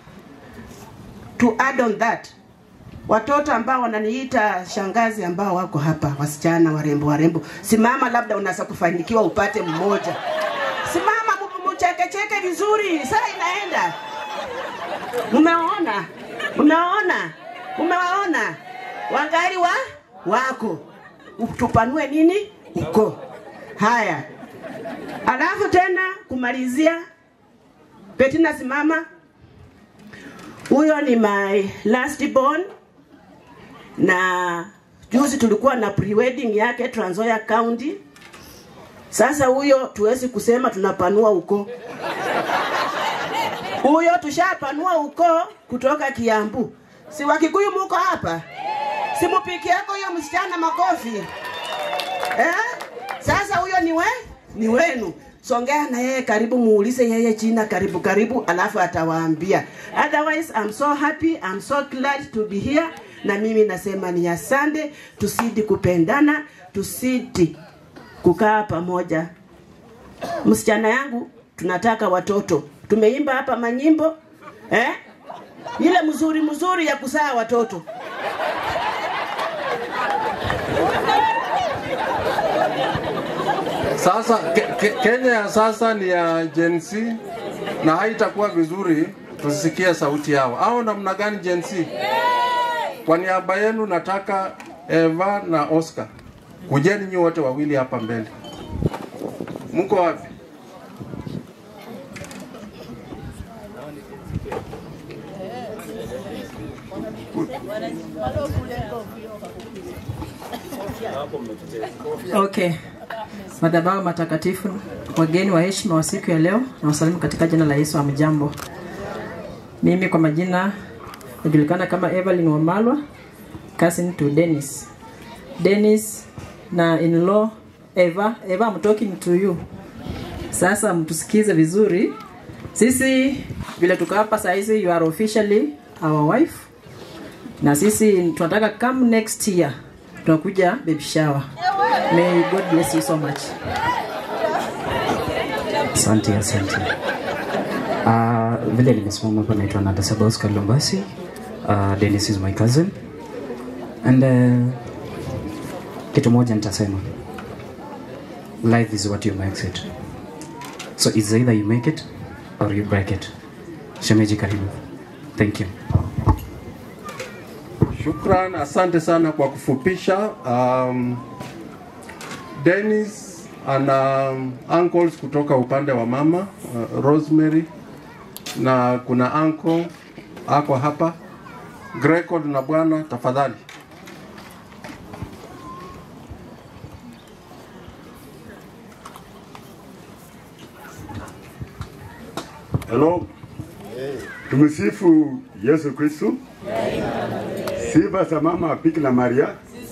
to add on that, watoto ambao wananiita shangazi ambao wako hapa, wasichana warembo warembo, simama, labda unaweza kufanikiwa upate mmoja. Simama mu- muchekecheke vizuri, saa inaenda. Mumeona, mumeona, mumewaona wangali wa wako, tupanue nini uko. Haya, alafu tena kumalizia, Petina simama. Huyo ni my last born, na juzi tulikuwa na pre-wedding yake Trans Nzoia County. Sasa huyo tuwezi kusema tunapanua uko huyo tushapanua uko kutoka Kiambu. Si Wakikuyu muko hapa? Si mupiki yako huyo msichana makofi eh? Sasa huyo ni we ni wenu. Songea na yeye karibu, muulize yeye jina karibu karibu, alafu atawaambia. Otherwise I'm so happy, I'm so glad to be here. Na mimi nasema ni asante, tusidi kupendana, tusidi kukaa pamoja. Msichana yangu tunataka watoto. Tumeimba hapa manyimbo eh? Ile mzuri mzuri ya kusaa watoto. Sasa ke, ke, Kenya ya sasa ni ya Gen Z na haitakuwa vizuri tusisikie sauti yao, au namna gani Gen Z? Kwa niaba yenu nataka Eva na Oscar, kujeni nyi wote wawili hapa mbele. Mko wapi? Okay. Madhabahu matakatifu, wageni wa heshima wa siku ya leo, na wasalimu katika jina la Yesu. Amjambo. Mimi kwa majina najulikana kama Evelyn Wamalwa, cousin to Dennis. Dennis na in-law Eva. Eva, I'm talking to you. Sasa mtusikize vizuri. Sisi vile tuko hapa saa hizi, you are officially our wife, na sisi tunataka come next year tunakuja baby shower. May God bless you so much. Asante, asante. Uh, vile nimesimama hapa naitwa Nadasaba Oscar Lombasi. Uh, Dennis is my cousin. And uh, kitu moja nitasema. Life is what you make it. So it's either you make it or you break it. Shemeji karibu. Thank you. Shukran, asante sana kwa kufupisha. Um, Dennis ana um, uncles kutoka upande wa mama uh, Rosemary na kuna uncle ako hapa Greco na bwana, tafadhali. Hello. Tumsifu Yesu Kristo. Sifa za mama Bikira Maria.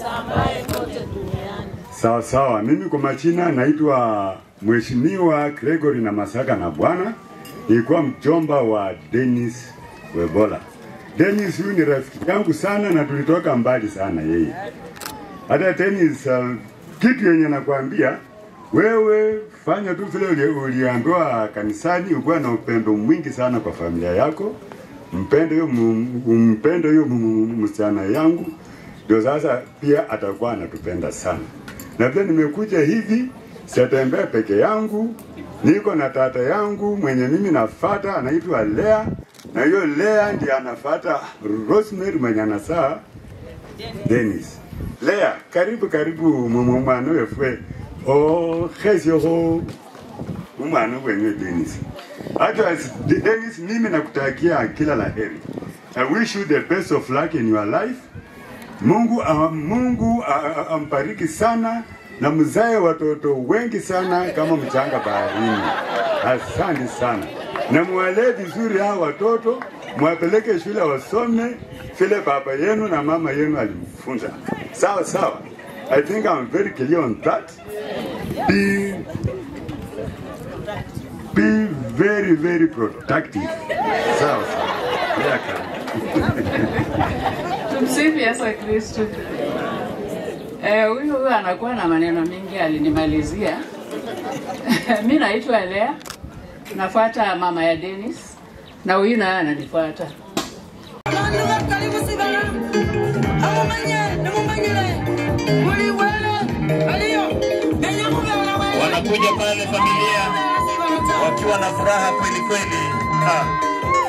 Sawa sawa, mimi kwa majina naitwa Mheshimiwa Gregory na Masaka na Bwana, nilikuwa mjomba wa Dennis Webola. Dennis huyu ni rafiki yangu sana na tulitoka mbali sana yeye. Hata Dennis, uh, kitu yenye nakwambia wewe fanya tu vile uli- uliambiwa kanisani, ukuwa na upendo mwingi sana kwa familia yako, mpende hiyo mu- umpende hiyo mu- mu- msichana yangu, ndio sasa pia atakuwa anatupenda sana. Na vile nimekuja hivi, siatembea peke yangu, niko na tata yangu mwenye mimi nafata, anaitwa Lea, na hiyo Lea ndiye anafata Rosemary mwenye anasaa Dennis. Lea, karibu karibu mumu mwana wefwe ohesyoho umwana wenye Dennis. Hata as- De- Dennis, mimi nakutakia kila la heri. I wish you the best of luck in your life. Mungu, uh, Mungu uh, uh, ambariki sana na mzae watoto wengi sana kama mchanga baharini. Asante sana, na mwalee vizuri hao watoto, mwapeleke shule wasome vile baba yenu na mama yenu alimfunza. Sawa sawa. I think I'm very clear on that. Be, be very very productive. Sawa sawa. Yeah, Tumsifu Yesu Kristo. Eh, huyu huyu anakuwa na maneno mengi alinimalizia. mi naitwa Lea, nafuata mama ya Dennis na huyu naye ananifuata. Wanakuja pale familia wakiwa na furaha kweli kweli. Ah.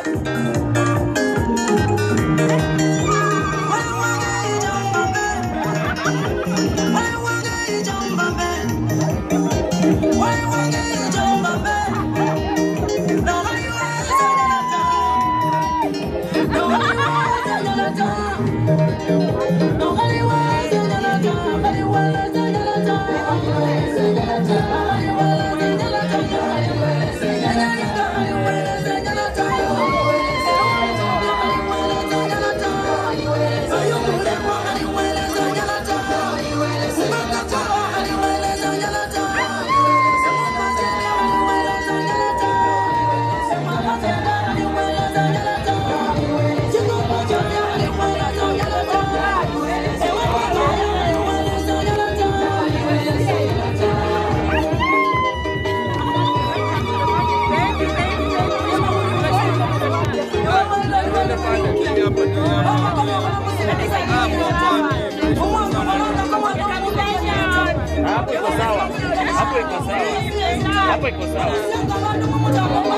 Hapo iko sawa. Hapo iko sawa. Hapo iko sawa.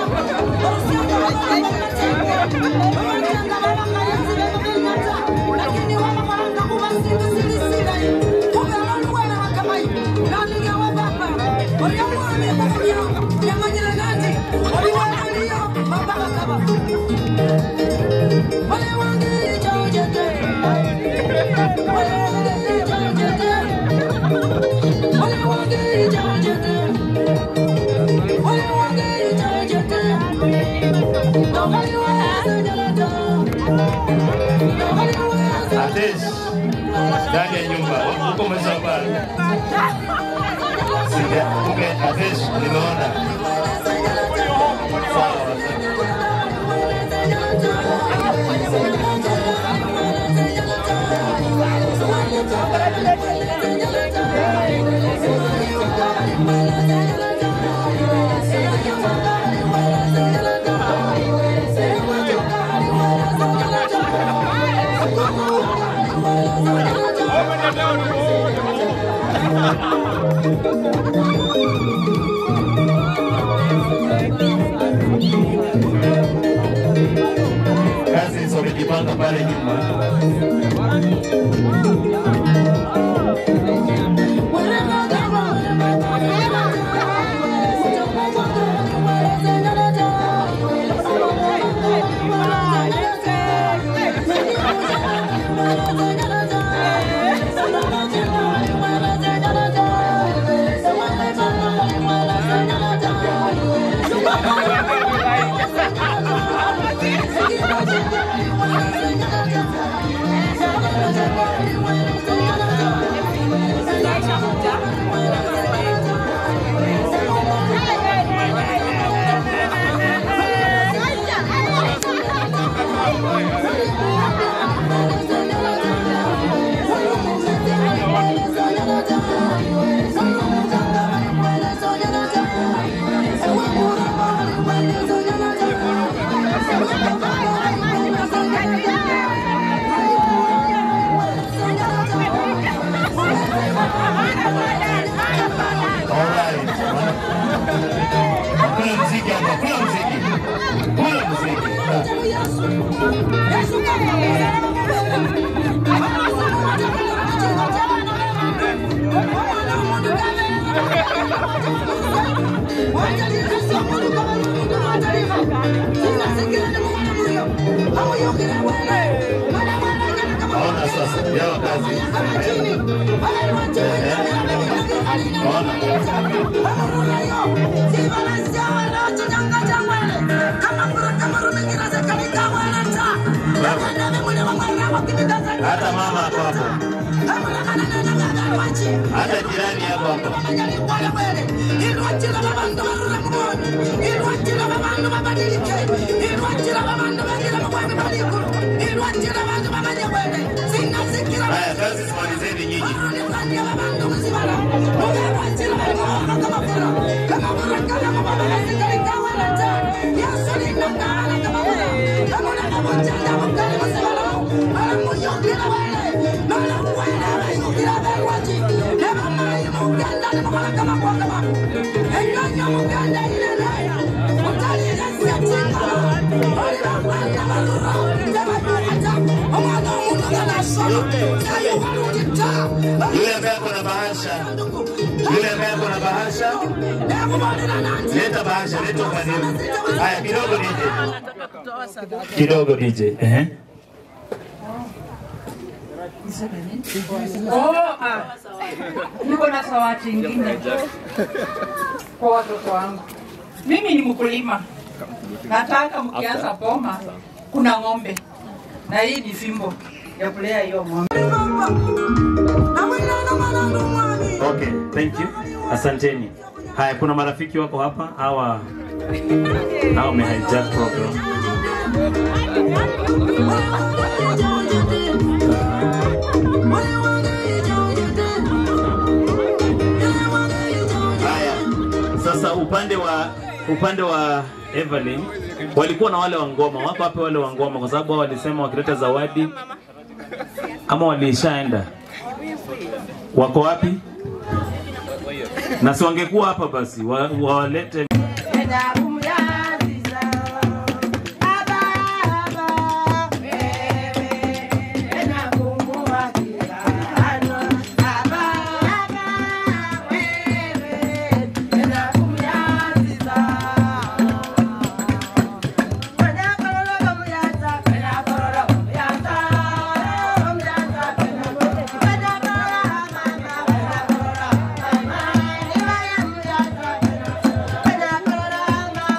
Atesh, ndani ya nyumba huko Mzambara. Sija, kumbe Atesh nimeona. Sawa. Kazi wamejipanga pale nyuma. Thank you. Mwanamke. Ona sasa, yao kazi. Hata mama hapo hapo. Hata jirani hapo hapo. Haya, kazi simalizeni nyinyi. Yule ambaye ako na bahasha, yule ambaye ako na bahasha, leta bahasha, leta ukanimu. Haya, kidogo DJ, kidogo DJ. Ehe. Oh, ah. Niko na zawadi ingine kwa watoto wangu. Mimi ni mkulima, nataka mkianza boma kuna ng'ombe na hii ni fimbo ya kulea hiyo ng'ombe. Okay, thank you. Asanteni. Haya, kuna marafiki wako hapa hawa hawa wamehijack program. Haya, sasa upande wa upande wa Evelyn walikuwa na wale wa ngoma, wako wapi wale wa ngoma? Kwa sababu hao walisema wakileta zawadi ama walishaenda, wako wapi? Na si wangekuwa hapa basi wa- wawalete Thank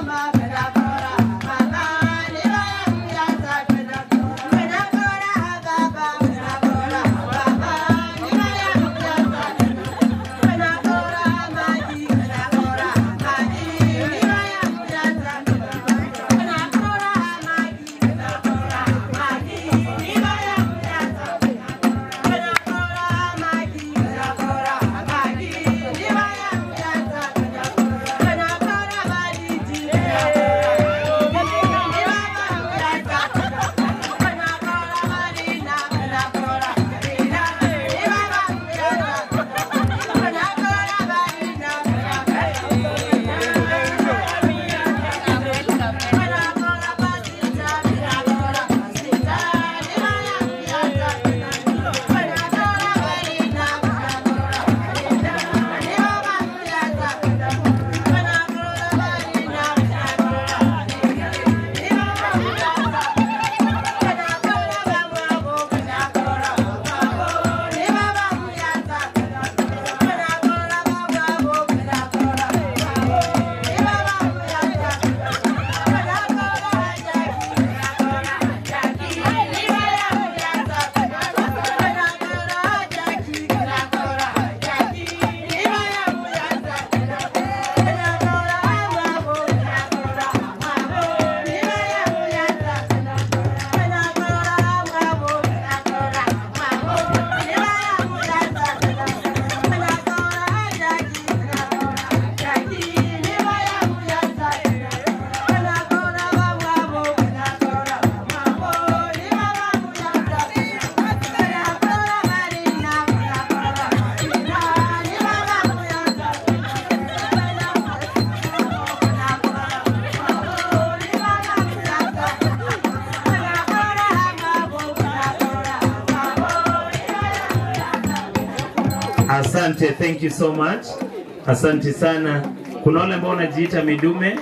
Asante, thank you so much. Asante sana. Kuna wale ambao wanajiita midume.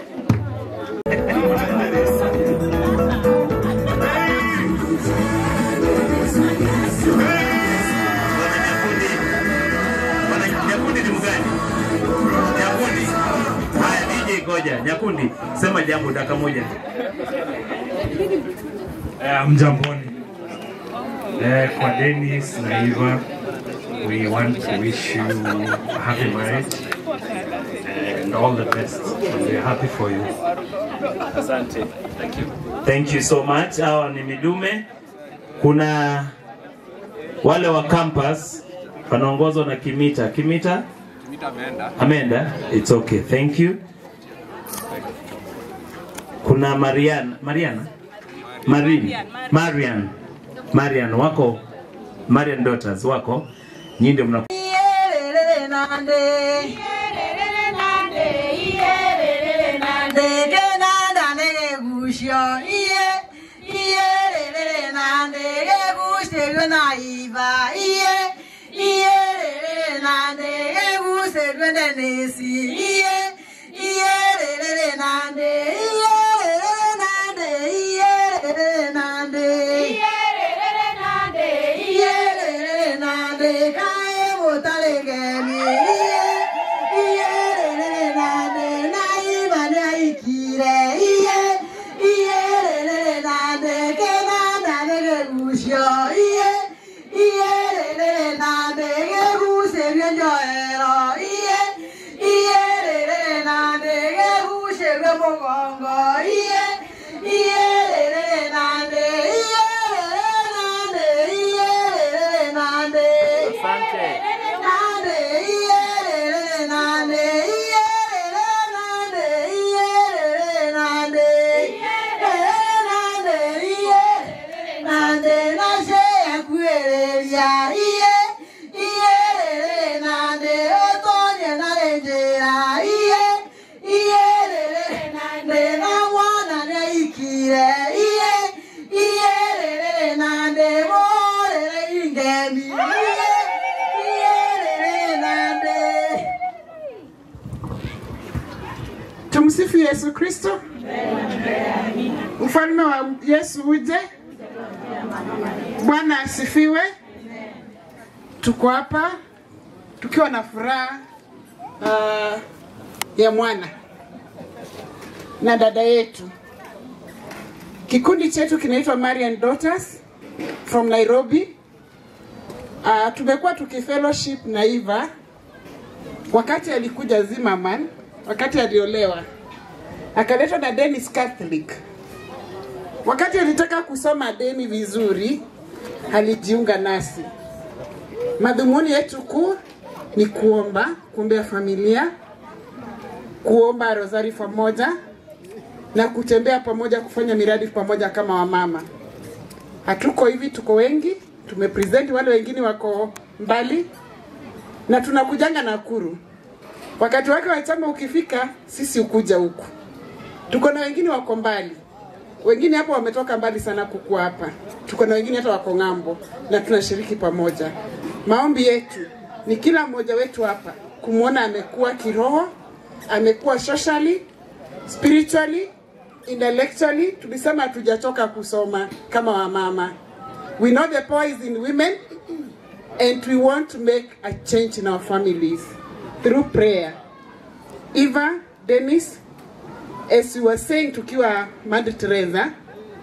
Nyakundi ni mgani? Nyakundi. Haya, DJ ngoja. Nyakundi, sema jambo dakika moja. Eh, Mjamboni. Eh, kwa Dennis na Eva, we want to wish you a happy marriage and all the best. And we are happy for you. Asante. Thank you. Thank you so much. Hawa ni midume. Kuna wale wa campus wanaongozwa na Kimita. Kimita ameenda. It's okay. Thank you. Kuna Mariana. Mariana? Marin. Marian. Marian wako Marian daughters wako. Nyinyi ndio mna Iyerere nande. Iyerere nande. Iyerere nande. Ge nanda nege gushyo. Iye. Iyerere nande. Ge gushyo ge naiva. Iye. Iyerere nande. Ge gushyo ge nenesi. Iye. Iyerere nande. Iyerere nande. Iyerere nande. Iyerere nande. Iyerere nande. Kae motale gemi. Iye. Iyerere nande. Naiva naikire. Iye. Iyerere nande. Ke nanda nege gushyo. Iye. Iyerere nande. Ge guse byenjo ero. Iye. Iyerere nande. Ge guse bye mogongo. Iye. Iyerere nande. Iyerere nande. Iyerere nande. Asante. Nande. Iyerere nande. Iyerere nande. Iyerere nande. Iyerere nande. Iyerere nande. Nashe yakuereria. Iye. Iyerere nande. Otonye narejera. Iye. Iyerere nande. Namwana neikire. Iye. Iyerere nande. Morere ingemi. Iye. Iyerere nande. Tumsifu Yesu Kristo. Mfalme wa Yesu uje. Bwana asifiwe. Tuko hapa tukiwa na furaha uh, ya mwana na dada yetu. Kikundi chetu kinaitwa Marian Daughters from Nairobi. Uh, tumekuwa tukifellowship na Eva wakati alikuja Zimmerman, wakati aliolewa akaletwa na Dennis Catholic. Wakati alitaka kusoma deni vizuri, alijiunga nasi. Madhumuni yetu kuu ni kuomba, kuombea familia, kuomba rosari pamoja na kutembea pamoja, kufanya miradi pamoja kama wamama. Hatuko hivi, tuko wengi, tumepresent wale wengine wako mbali na tunakujanga Nakuru. Wakati wake wa chama ukifika, sisi ukuja huku. Tuko na wengine wako mbali, wengine hapo wametoka mbali sana kukua hapa. Tuko na wengine hata wako ng'ambo, na tunashiriki pamoja. Maombi yetu ni kila mmoja wetu hapa kumwona amekuwa kiroho, amekuwa socially, spiritually, intellectually. Tulisema hatujatoka kusoma kama wamama. We know the power is in women and we want to make a change in our families through prayer. Eva, Dennis, as you were saying tukiwa Mother Teresa,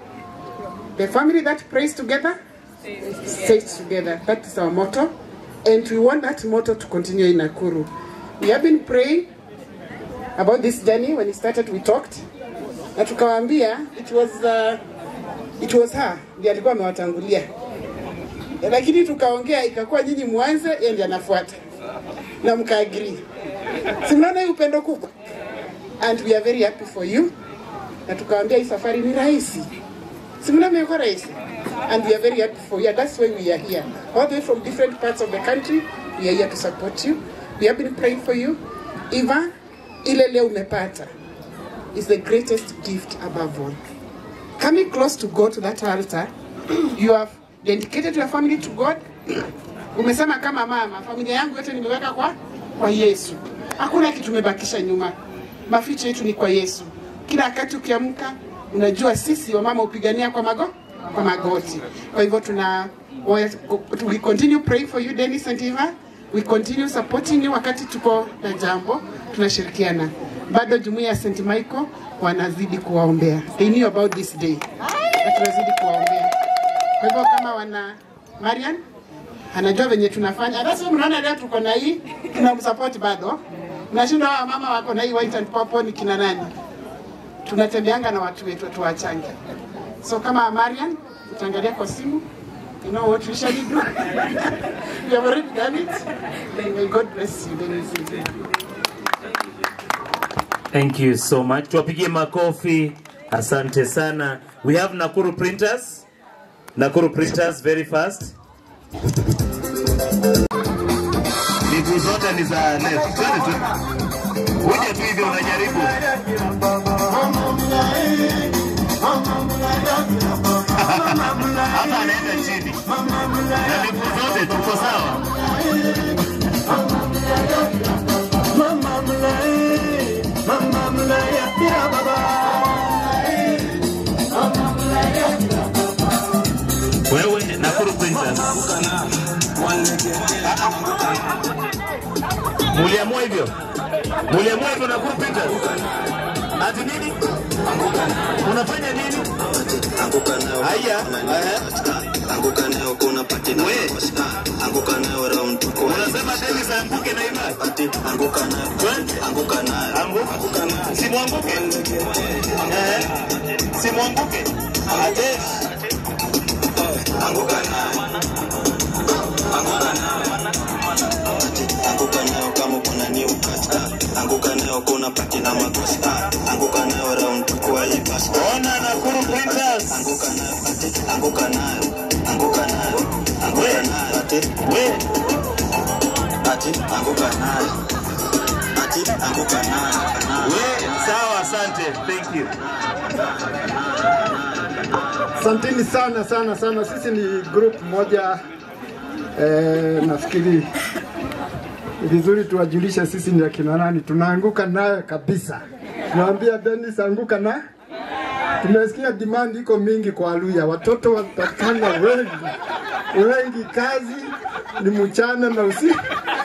the family that prays together stays together. That is our motto. And we want that motto to continue in Nakuru. We have been praying about this journey. When it started, we talked. Na tukawaambia it was uh, it was her ndiye alikuwa amewatangulia, lakini tukaongea ikakuwa nyinyi mwanze, yeye ndiye anafuata na mkaagree. Si mnaona hii upendo kubwa? And we are very happy for you. Na tukawaambia hii safari ni rahisi, si mnaona imekuwa rahisi and we are very happy for you. And that's why we are here. All the way from different parts of the country, we are here to support you. We have been praying for you. Eva, ile leo umepata is the greatest gift above all. Coming close to God to that altar, you have dedicated your family to God. Umesema kama mama, familia yangu yote nimeweka kwa kwa Yesu. Hakuna kitu tumebakisha nyuma. Maficho yetu ni kwa Yesu. Kila wakati ukiamka, unajua sisi wamama upigania kwa mago kwa magoti. Kwa hivyo tuna we continue praying for you Dennis and Eva. We continue supporting you wakati tuko na jambo, tunashirikiana. Bado jumuiya ya St. Michael wanazidi kuwaombea. They knew about this day. Na tunazidi kuwaombea. Kwa hivyo kama wana Marian anajua venye tunafanya. Hata sisi mnaona leo tuko na hii tunamsupport bado. Nashinda hawa mama wako na hii white and purple ni kina nani? Tunatembeanga na watu wetu tuwachange. So kama Marian utaangalia kwa simu You know what we shall do? we have already done it. May God bless you. Dennis. Thank you so much. Tuwapigie makofi. Asante sana. We have Nakuru printers. Nakuru printers very fast. Miguu zote ni za left. Twende tu. Kuja tu hivyo unajaribu. Hata anaenda chini. Na miguu zote tuko sawa. Wewe Nakuru Princess. Muliamua hivyo? Muliamua hivyo Nakuru Princess? Ati nini? Unafanya nini? Haya, eh. anguka nayo kuna pati na anguka nayo round tuko unasema Dennis anguke na imani pati anguka nayo anguka nayo anguka nayo simwanguke eh simwanguke ate anguka nayo anguka nayo anguka nayo kama kuna new cut anguka nayo kuna pati na makosi anguka nayo round tuko hii basi ona Nakuru Princess anguka nayo pati anguka nayo anguka nayo anguka nayo ati we ati anguka nayo ati anguka nayo we sawa asante thank you Asanteni sana sana sana, sisi ni group moja eh, nafikiri ni vizuri tuwajulishe sisi ni akina nani, tunaanguka nayo kabisa. Tunaambia Dennis anguka na tumesikia demand iko mingi kwa Aluya, watoto watakana wengi wengi, kazi ni mchana na usiku.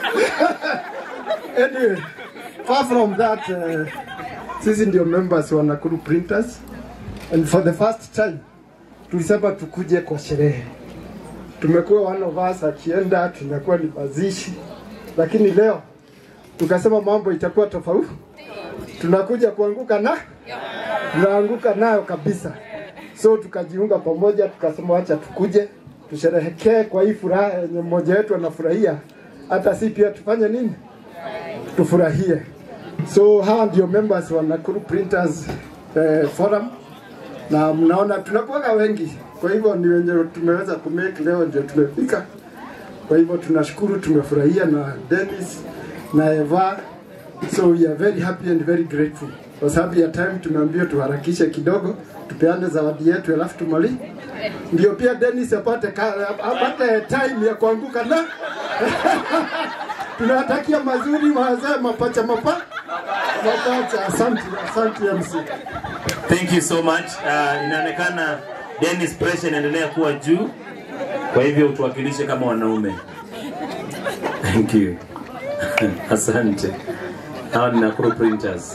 anyway, far from that uh, sisi ndio members wa Nakuru Printers and for the first time tulisema tukuje kwa sherehe. Tumekuwa one of us akienda, tunakuwa ni mazishi, lakini leo tukasema mambo itakuwa tofauti. Tunakuja kuanguka na tunaanguka nayo kabisa, so tukajiunga pamoja, tukasema wacha tukuje tusherehekee kwa hii furaha yenye mmoja wetu anafurahia, hata si pia tufanye nini, tufurahie. So hawa ndio members wa Nakuru Printers eh, Forum na mnaona tunakuwaga wengi, kwa hivyo ni wenye tumeweza kumake leo ndio tumefika. Kwa hivyo tunashukuru, tumefurahia na Dennis na Eva, so we are very happy and very grateful. Kwa sababu ya time tumeambiwa tuharakishe kidogo, tupeane zawadi yetu alafu tumali ndio pia Dennis apate ka, apate time ya kuanguka na tunawatakia mazuri wazee mapacha mapa mapacha. Asante, asante MC. Thank you so much. Uh, inaonekana Dennis pressure inaendelea kuwa juu, kwa hivyo utuwakilishe kama wanaume. Thank you. Asante. Hawa ni Nakuru Printers.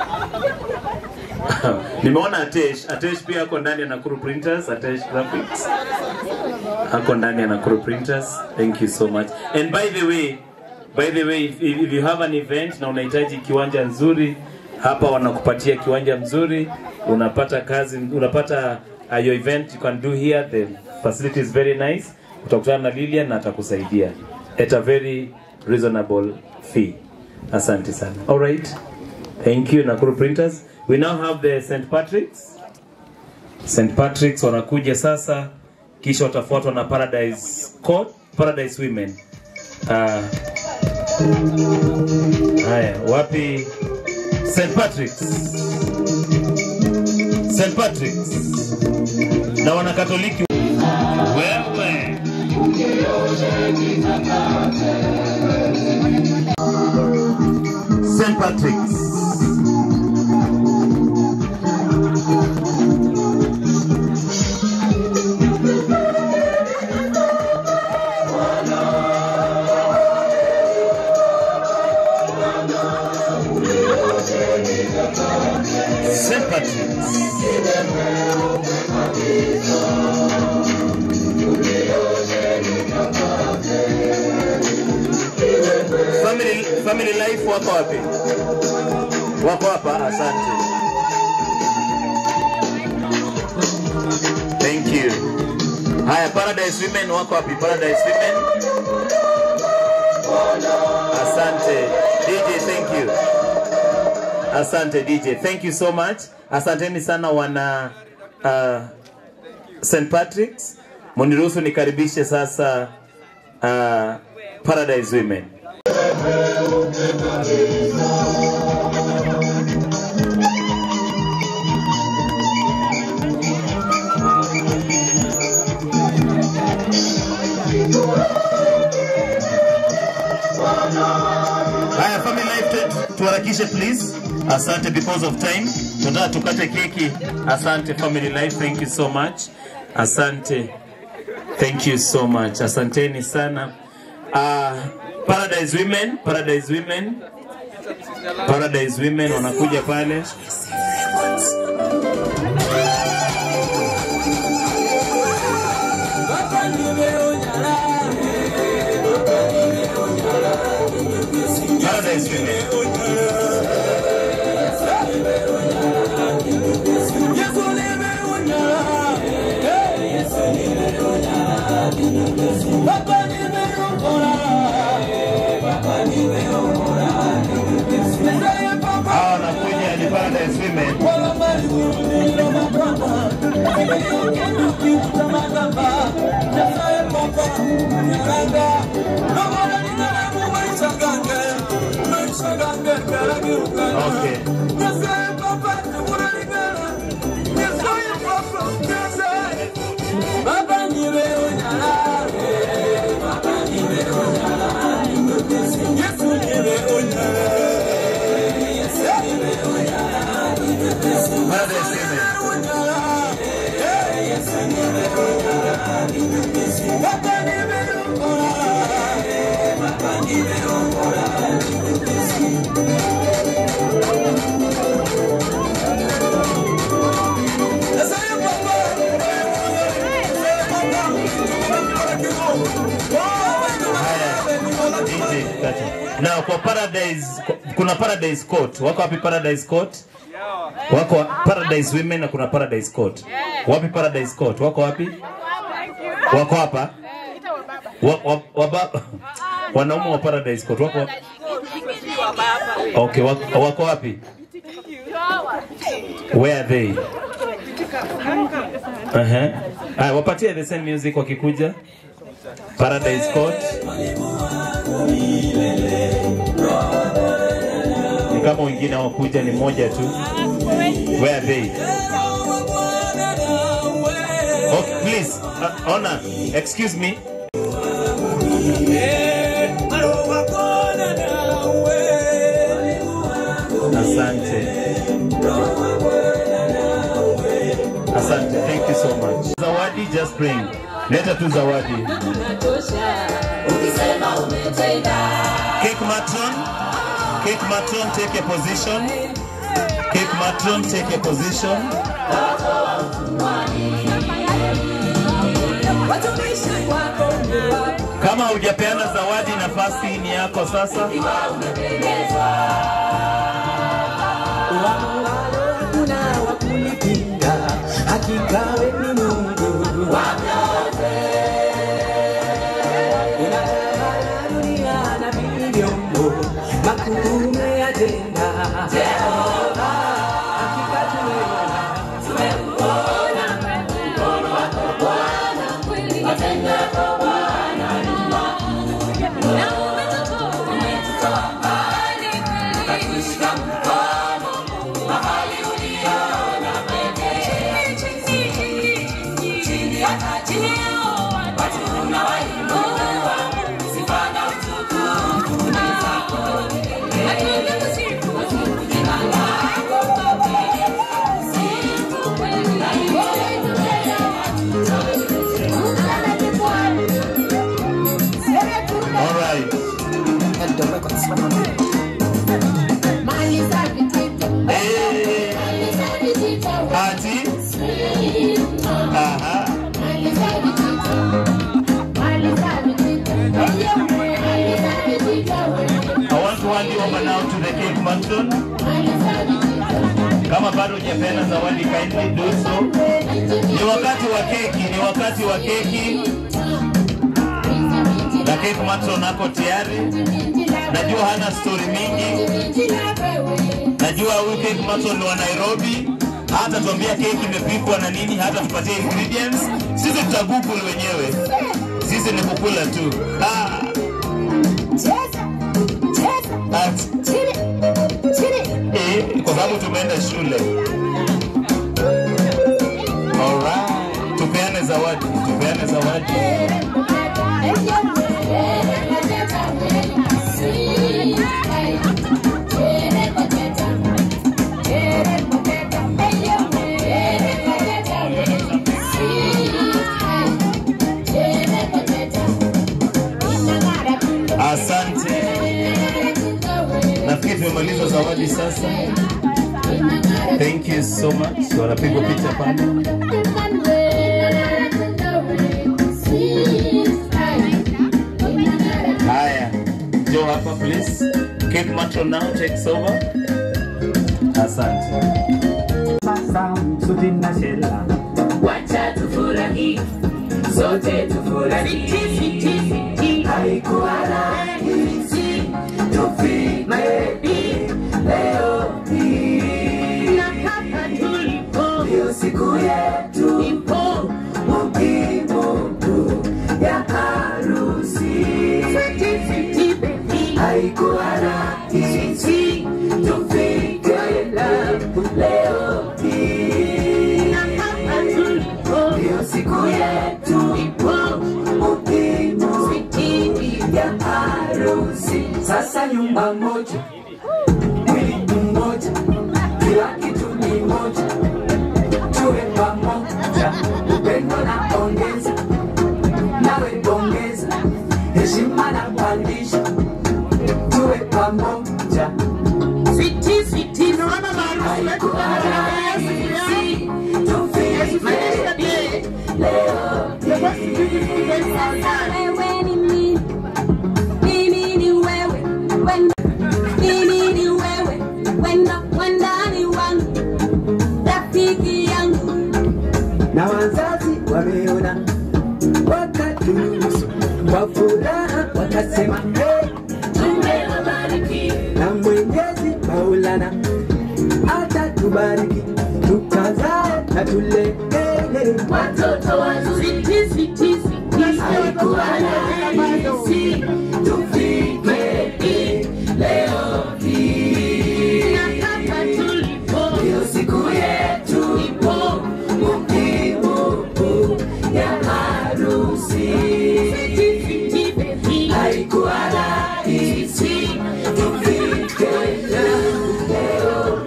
Nimeona Atesh. Atesh pia ako ndani ya Nakuru Printers. Atesh Graphics ako ndani ya Nakuru Printers. Thank you so much. And by the way, by the way, if, if you have an event na unahitaji kiwanja nzuri, hapa wanakupatia kiwanja mzuri, unapata kazi, unapata uh, your event you can do here. The facility is very nice. Utakutana na Lilian na atakusaidia at a very reasonable fee. Asante sana. All right. Thank you Nakuru Printers. We now have the St. Patrick's. St. Patrick's wanakuja sasa, kisha watafuatwa na Paradise Court, Paradise Women. Uh, haya, wapi St. Patrick's? St. Patrick's na wanakatoliki wewe St. Patrick's. St. Patrick's. Family, family life wako wapi? Wako hapa, asante. Thank you. Haya, Paradise Women wako wapi? Paradise Women. Asante. DJ, thank you. Asante DJ. Thank you so much. Asanteni sana wana uh, St. Patrick's. Muniruhusu nikaribishe sasa uh, Paradise Women. Haya, family life tu- tuharakishe please. Asante because of time. Tunataka tukate keki. Asante family life, thank you so much. Asante. Thank you so much. Asanteni sana. Uh, Paradise Women, Paradise Women. Paradise Women wanakuja pale. Paradise Women. Hawa wanakuja ni Paradise Women. Okay. Paradise Women. DJ, gotcha. Na kwa Paradise kuna Paradise Court. Wako wapi Paradise Court? Wako wa- Paradise Women na kuna Paradise Court. Wapi Paradise Court? Wako wapi? Wako hapa? Wa, wa, wa, ba- wanaume wa Paradise Court wako wapi? Okay, wako, wako wapi? Where are they? Uh-huh. Aya, wapatie the same music wakikuja. Paradise Court. Ni kama wengine wakuja ni moja tu. Where are they? Okay, please, uh, honor, excuse me. Asante. Asante, thank you so much. Zawadi, just bring. Leta tu zawadi. Cake matron, cake matron, take a position. Cake matron, take a position. Kama hujapeana zawadi, nafasi ni yako sasa. Hakika wewe ni Mungu wa vyote. Unatawala dunia na vilivyomo, makuu umeyatenda. Jehova, hakika tumeona, tumeuona mkono wako Bwana, kweli matendo yako Bwana ni makuu. Na umetutoa mbali, ukatushika mkono mahali uliona pekee. Chini, chini, chini, hata chini yao watu unawainulia. Samson. Kama bado hujapeana zawadi, kindly do so. Ni wakati wa keki, ni wakati wa keki na Cake Matron ako tayari. Najua hana story mingi, najua huyu Cake Matron ni wa Nairobi, hata tuambia keki imepikwa na nini, hata tupatie ingredients. Sisi tuta google wenyewe, sisi ni kukula tu. Ah. Ati- Eh, kwa sababu tumeenda shule. Alright, tupeane zawadi, tupeane zawadi. Asante. Nafikiri tumemaliza zawadi sasa. Thank you so much. Wanapigwa picha pale. Haya, njoo hapa please. Cake Matron now takes over. Asante. Wacha tufurahi, sote tufurahi. Haikuwa rahisi tufike leo hii, na hapa tulipo ndio siku yetu ipo muhimu tu ya harusi. Haikuwa rahisi tufike leo hii, na hapa tulipo ndio siku yetu ipo muhimu ya harusi. Sasa nyumba moja, mwili mmoja, kila kitu ni moja, tuwe pamoja, upendo na ongeza, nawe pongeza, heshima na pandisha, tuwe pamoja. Switi, switi, naona maarufu wetu rahisi, tufike leo Sasa wewe ni mimi, mimi ni wewe, wenda, mimi ni wewe, wenda, wandani wangu, rafiki yangu. na wazazi wameona wakaturuhusu kwa furaha wakasema hey, tumewabariki na Mwenyezi Maulana atatubariki tukazae na tulee watoto wazuri. Switi, switi, switi, haikuwa rahisi tufike hii leo hii, na hapa tulipo ndio siku yetu ipo muhimu ya harusi. Haikuwa rahisi tufike leo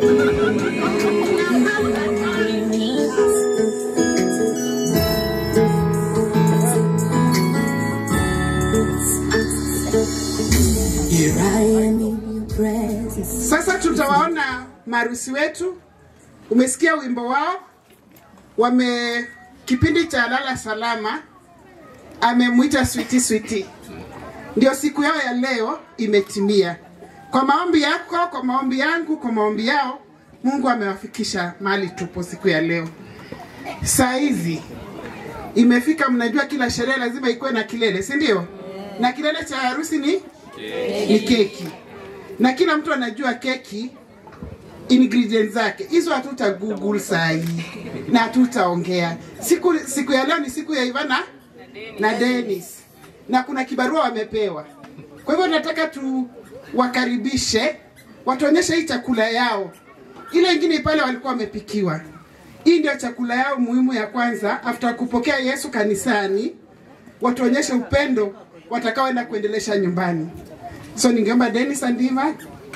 Here I am in your presence. Sasa tutawaona marusi wetu. Umesikia wimbo wao, wame kipindi cha lala salama amemwita switi switi, ndio siku yao ya leo imetimia. Kwa maombi yako, kwa maombi yangu, kwa maombi yao, Mungu amewafikisha mahali tupo siku ya leo. Saa hizi imefika, mnajua kila sherehe lazima ikuwe na kilele, si ndio? Na kilele cha harusi ni ni keki, na kila mtu anajua keki ingredients zake. Hizo hatuta google saa hii na hatutaongea. Siku, siku ya leo ni siku ya Ivana na Dennis, na kuna kibarua wamepewa. Kwa hivyo nataka tuwakaribishe, watuonyeshe hii chakula yao. Ile ingine pale walikuwa wamepikiwa. Hii ndio chakula yao muhimu ya kwanza after kupokea Yesu kanisani, watuonyeshe upendo watakaoenda kuendelesha nyumbani. So ningeomba Dennis Andiva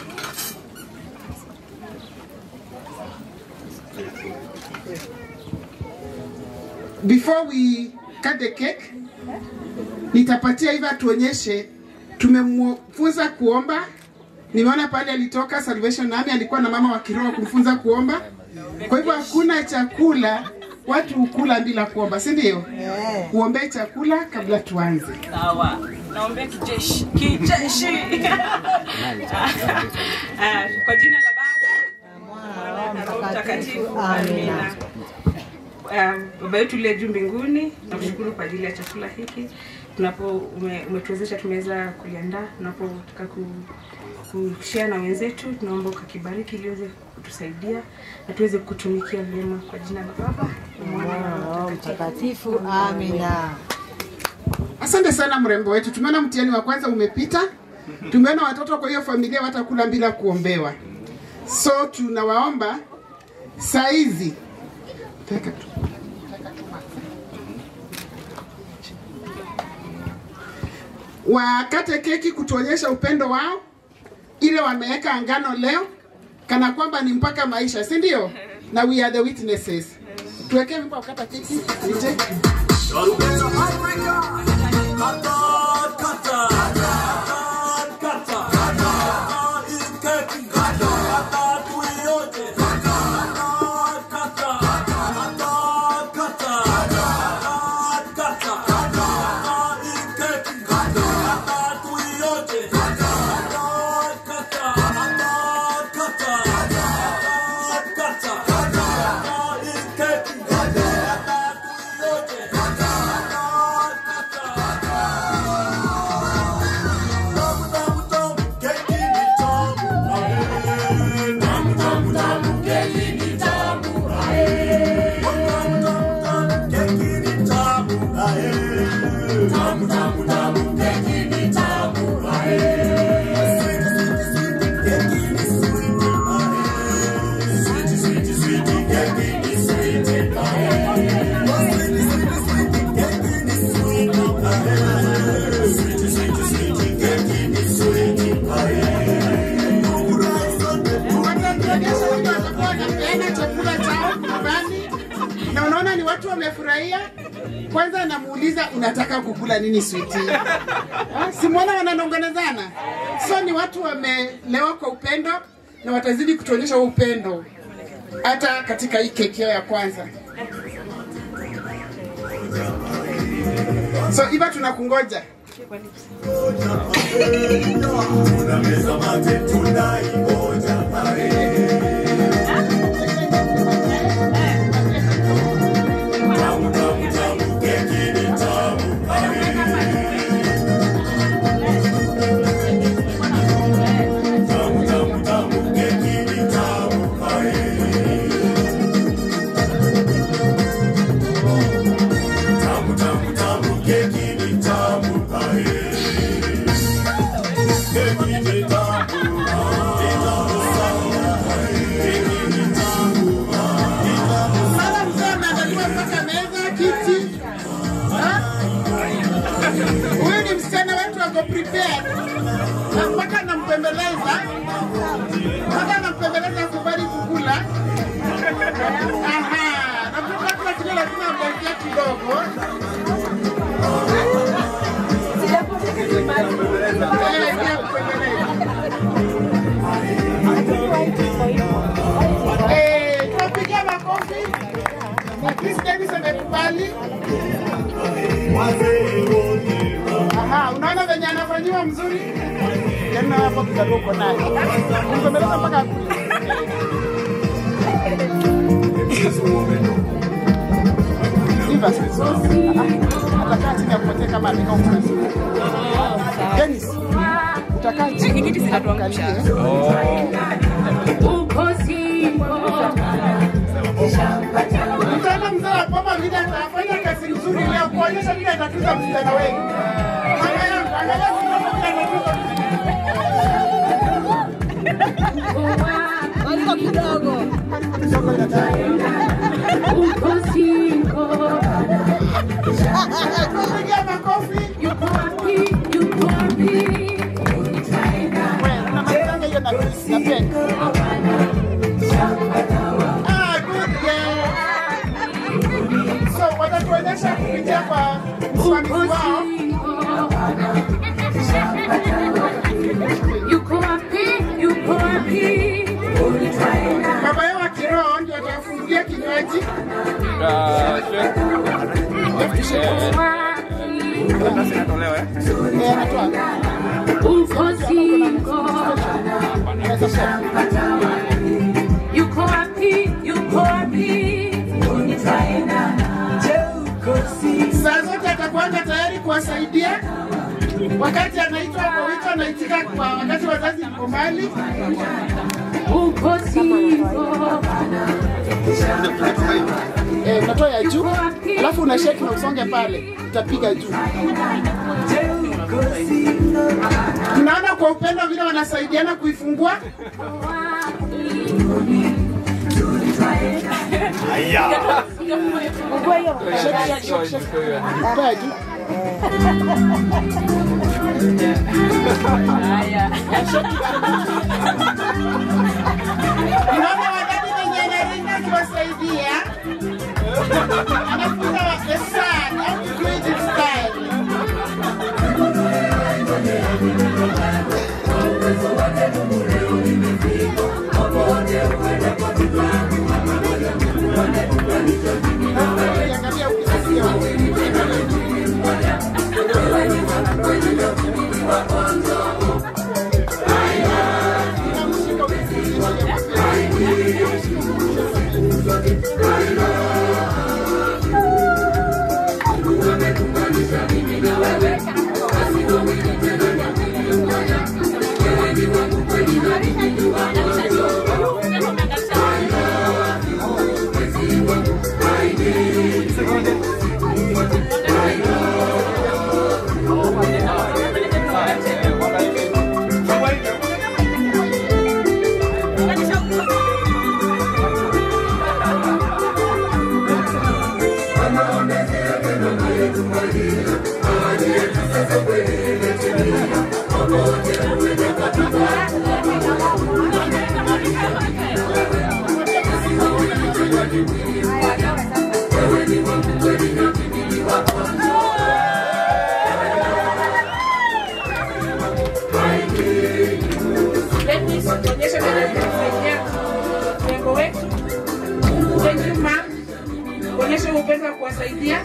before we cut the cake, nitapatia hivi atuonyeshe. Tumemfunza kuomba. Nimeona pale alitoka Salvation Army, alikuwa na mama wa kiroho kumfunza kuomba. Kwa hivyo hakuna chakula watu hukula bila kuomba, si ndio? Uombee chakula kabla tuanze. Sawa. Naombea kijeshi. Kijeshi. Ah, Kwa jina la Baba na Roho Mtakatifu. Amina. Um, Baba yetu uliye juu mbinguni, nakushukuru kwa ajili ya chakula hiki tunapo ume- umetuwezesha tumeweza kuliandaa tunapotaka ku kushare na wenzetu, tunaomba ukakibariki ili uweze kutusaidia na tuweze kutumikia vyema kwa jina la Baba na Mwana na Roho Mtakatifu. Amina. Asante sana mrembo wetu, tumeona mtihani wa kwanza umepita. Tumeona watoto kwa hiyo familia watakula bila kuombewa, so tunawaomba saizi Teka tu. wakate keki kutuonyesha upendo wao, ile wameweka ngano leo kana kwamba ni mpaka maisha, si ndio? Na we are the witnesses. Tuwekee wimbo wa kukata keki. Nije. wanapeana chakula chao nyumbani na unaona ni watu wamefurahia. Kwanza anamuuliza unataka kukula nini switi? Simwona wananongonezana, so ni watu wamelewa kwa upendo na watazidi kutuonyesha huo upendo hata katika hii keki yao ya kwanza. So Iva, tunakungoja. Sasa mzee ameandaliwa mpaka meza, kiti. Ha? Huyu ni msichana wetu ako prepared. Na mpaka nampembeleza, mpaka nampembeleza kubali kukula. Aha, na kukula kila kitu lazima amwekee kidogo. Eh, pia kupembeleza. Eh, tuwapigie makofi. Miss Dennis amekubali. Aha, unaona venye anafanyiwa mzuri? Tena hapo kidogo uko naye. Nimbembeleza mpaka akule. Iva, atakaa chini akupatie kama amekaa ukurasa. Dennis, utakaa chini atuangalie. Mtaala mzee wa Poma vile atafanya kazi nzuri leo kuonyesha vile atatuza vijana wengi. Mama yangu, angalia vile atatuza Waliko kidogo. Pigia makofi. Yuko wapi? Yuko wapi? Wewe, unamalizanga hiyo na Chris na Pen. Ah, good girl. So, watatuonyesha kupitia kwa msimamizi wao. Yuko wapi? Yuko wapi? Baba yao wa kiroho ndio atawafungulia kinywaji. Yuko wapi? Yuko wapi? Saa zote atakuanga tayari kuwasaidia wakati anaitwa kwa wito, anaitika kwa wakati wazazi mko mbali. Uko singo. Eh, unatoa ya juu alafu una shake na usonge pale, utapiga juu. Tunaona kwa upendo vile wanasaidiana kuifungua. Shake, shake, shake, shake. Toa ya juu. Unaona wadada wenye anaringa akiwasaidia anafunza wa the sun how to do it in style. Let me onyesha vile tunasaidia mrengo wetu. Thank you ma'am. Onyesha upendo wa kuwasaidia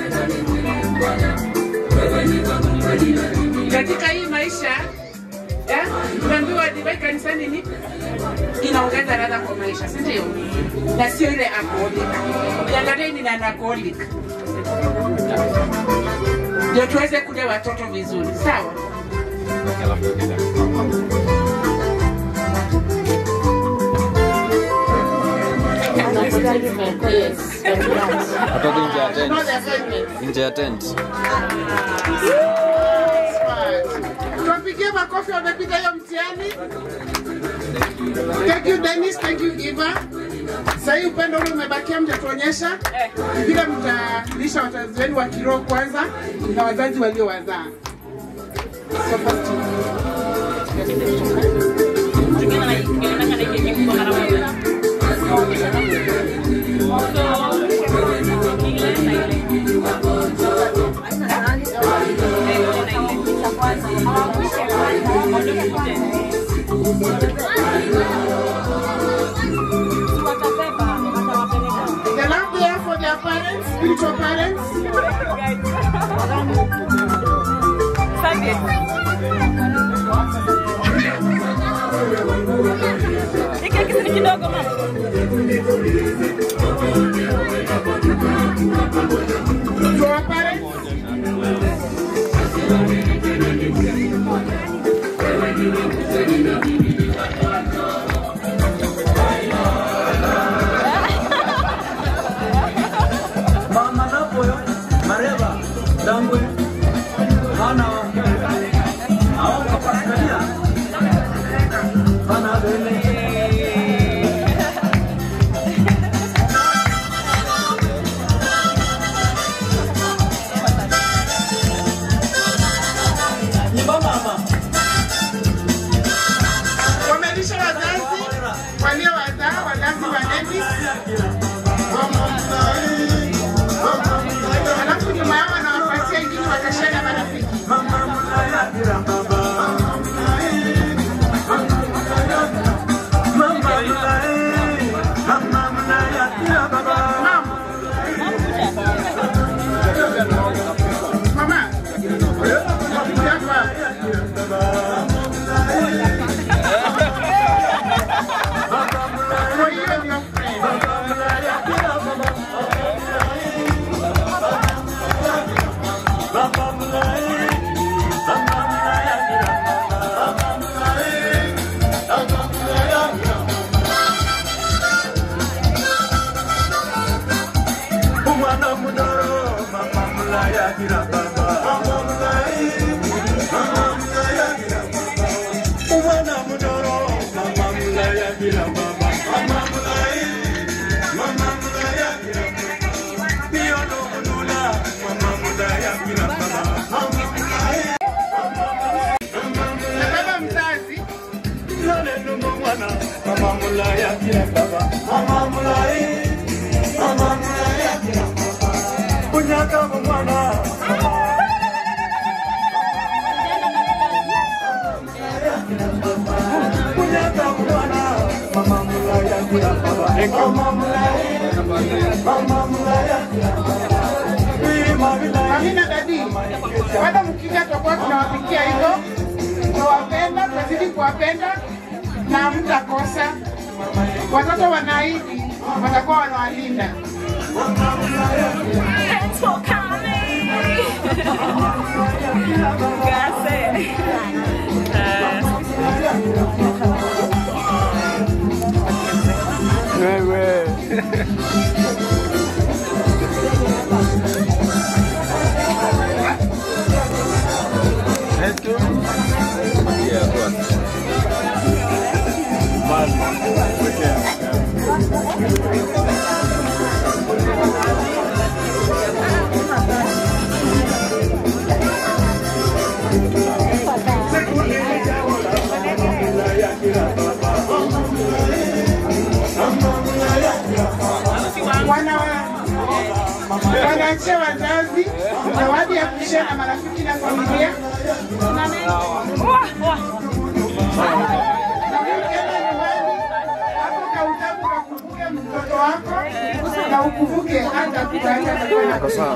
katika hii maisha ya, tunaambiwa divai kanisani ni inaongeza ladha kwa maisha, si ndio? Na sio ile alcoholic. Ukiangalia ni na alcoholic, ndio tuweze kulea watoto vizuri, sawa? Atoke nje ya tent. Nje ya tent. Tuwapigie makofi wamepita hiyo mtihani. Thank you Dennis, thank you Eva. Sasa hii upendo ule umebakia, mtatuonyesha vile mtalisha wazazi wenu wa kiroho kwanza na wazazi waliowazaa. So first The love they have for their parents, spiritual parents. To our parents. Mama Napoyo, Mareva, Dangwe, Hana, Aoka Paskania, Hana Bene. Wamelisha wazazi waliowazaa, wazazi wa Dennis. Alafu nyuma yao wanawapatia ingine baba mzazi Amina dadi, bado mkija tutakuwa tunawapikia hivyo, tunawapenda, tunazidi kuwapenda na mtakosa. Watoto wanaahidi watakuwa wanawalinda. Wewe. Wana wanaachia wazazi zawadi ya kushare na marafiki na familia. Na ukienda nyumbani, hapo kautabu kakumbuke mtoto wako na ukumbuke hata kutaacha atakuwa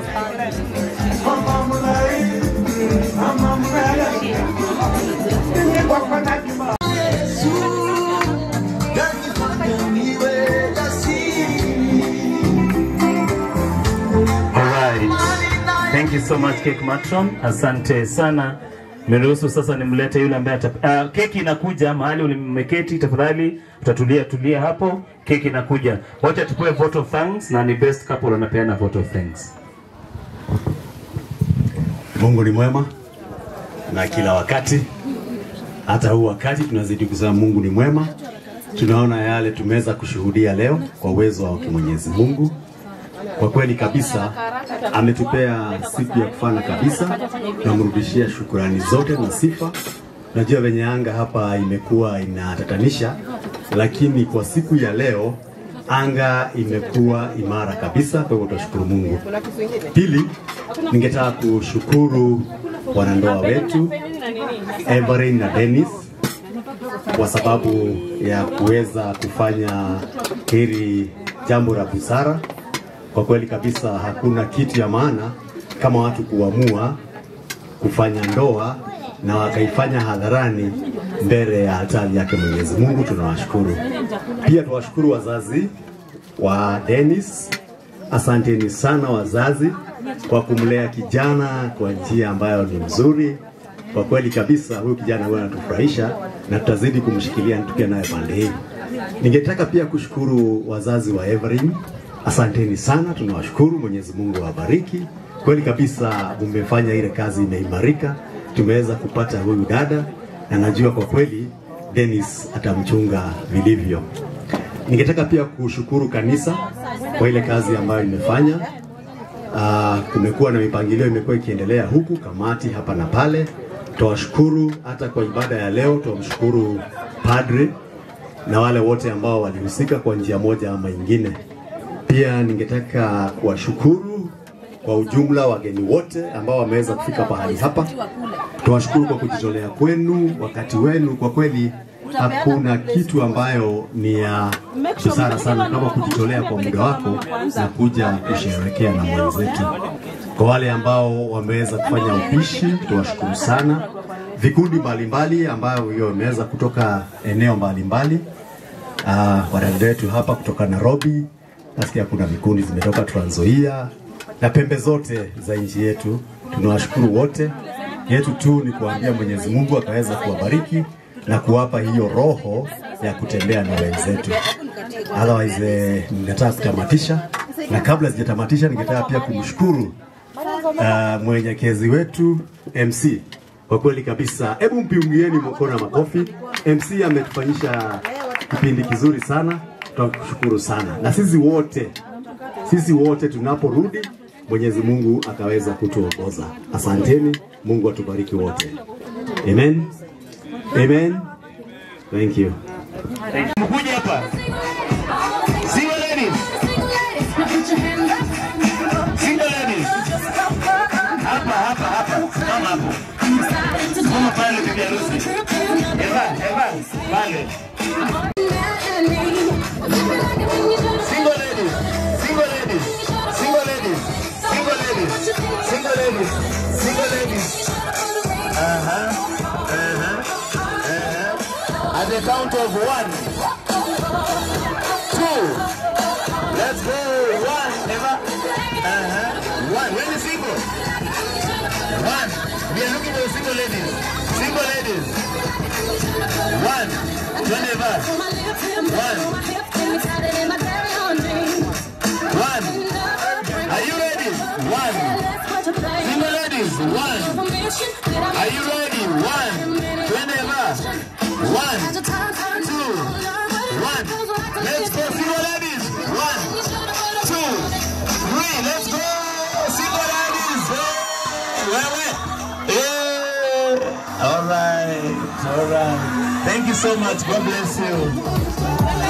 Alright. Thank you so much Cake Matron. Asante sana. Niruhusu sasa nimlete yule ambaye ata... Uh, keki inakuja mahali ulimeketi, tafadhali utatulia tulia hapo. Keki inakuja. Wacha tupewe vote of thanks na ni best couple anapeana vote of thanks. Mungu ni mwema na kila wakati. Hata huu wakati tunazidi kusema Mungu ni mwema. Tunaona yale tumeweza kushuhudia leo kwa uwezo wa Mwenyezi Mungu. Kwa kweli kabisa ametupea siku ya kufana kabisa, tunamrudishia shukurani zote na sifa. Najua venye anga hapa imekuwa inatatanisha, lakini kwa siku ya leo anga imekuwa imara kabisa, kwa hivyo tunashukuru Mungu. Pili, ningetaka kushukuru wanandoa wetu Everin na Dennis kwa sababu ya kuweza kufanya hili jambo la busara. Kwa kweli kabisa, hakuna kitu ya maana kama watu kuamua kufanya ndoa na wakaifanya hadharani mbele ya altari yake Mwenyezi Mungu. Tunawashukuru pia, tunawashukuru wazazi wa Dennis. Asanteni sana wazazi kwa kumlea kijana kwa njia ambayo ni nzuri. Kwa kweli kabisa, huyu kijana huyu anatufurahisha na tutazidi kumshikilia tukiwa naye pande hii. Ningetaka pia kushukuru wazazi wa Everin. Asanteni sana, tunawashukuru. Mwenyezi Mungu awabariki. Kweli kabisa, mmefanya ile kazi imeimarika, tumeweza kupata huyu dada na najua kwa kweli Dennis atamchunga vilivyo. Ningetaka pia kushukuru kanisa kwa ile kazi ambayo imefanya. Uh, kumekuwa na mipangilio imekuwa ikiendelea huku, kamati hapa na pale. Tuwashukuru hata kwa ibada ya leo, tuwamshukuru padre na wale wote ambao walihusika kwa njia moja ama ingine. Pia ningetaka kuwashukuru kwa ujumla wageni wote ambao wameweza kufika pahali hapa. Tuwashukuru kwa kujitolea kwenu, wakati wenu. Kwa kweli hakuna kitu ambayo ni ya busara sana kama kujitolea kwa muda wako na kuja kusherehekea na mwenzetu. Kwa wale ambao wameweza kufanya upishi, tuwashukuru sana. Vikundi mbalimbali ambayo hiyo wameweza kutoka eneo mbalimbali uh, wadada wetu hapa kutoka Nairobi, nasikia kuna vikundi zimetoka Trans Nzoia na pembe zote za nchi yetu. Tunawashukuru wote. Yetu tu ni kuambia Mwenyezi Mungu akaweza kuwabariki na kuwapa hiyo roho ya kutembea na wenzetu. Otherwise, eh, ningetaka kutamatisha, na kabla sijatamatisha, ningetaka pia kumshukuru uh, mwenyekezi wetu MC. Kwa kweli kabisa, hebu mpiungieni mkono na makofi. MC ametufanyisha kipindi kizuri sana, tunashukuru sana, na sisi wote sisi wote tunaporudi Mwenyezi Mungu akaweza kutuongoza. Asanteni, Mungu atubariki wote. Amen. Amen. Thank you. Mkuje hapa. Single ladies. Single ladies. Hapa hapa hapa. Mama hapo. Mama pale bibi harusi. Eva, Eva, pale. Single ladies. Single ladies. Single ladies. Single ladies. Single ladies. Single ladies. Uh-huh. Uh-huh. Uh-huh. At the count of one, two, let's go. One, Eva. Uh-huh. One. When is single? One. We are looking for the single ladies. Single ladies. One. One, Eva. One. One. Are you ready? One. Single ladies. One. Are you ready? One. Whenever. One. Two. One. Let's go, single ladies. One. Two. Three. Let's go, single ladies. Hey, wewe. Hey. All right. All right. Thank you so much. God bless you.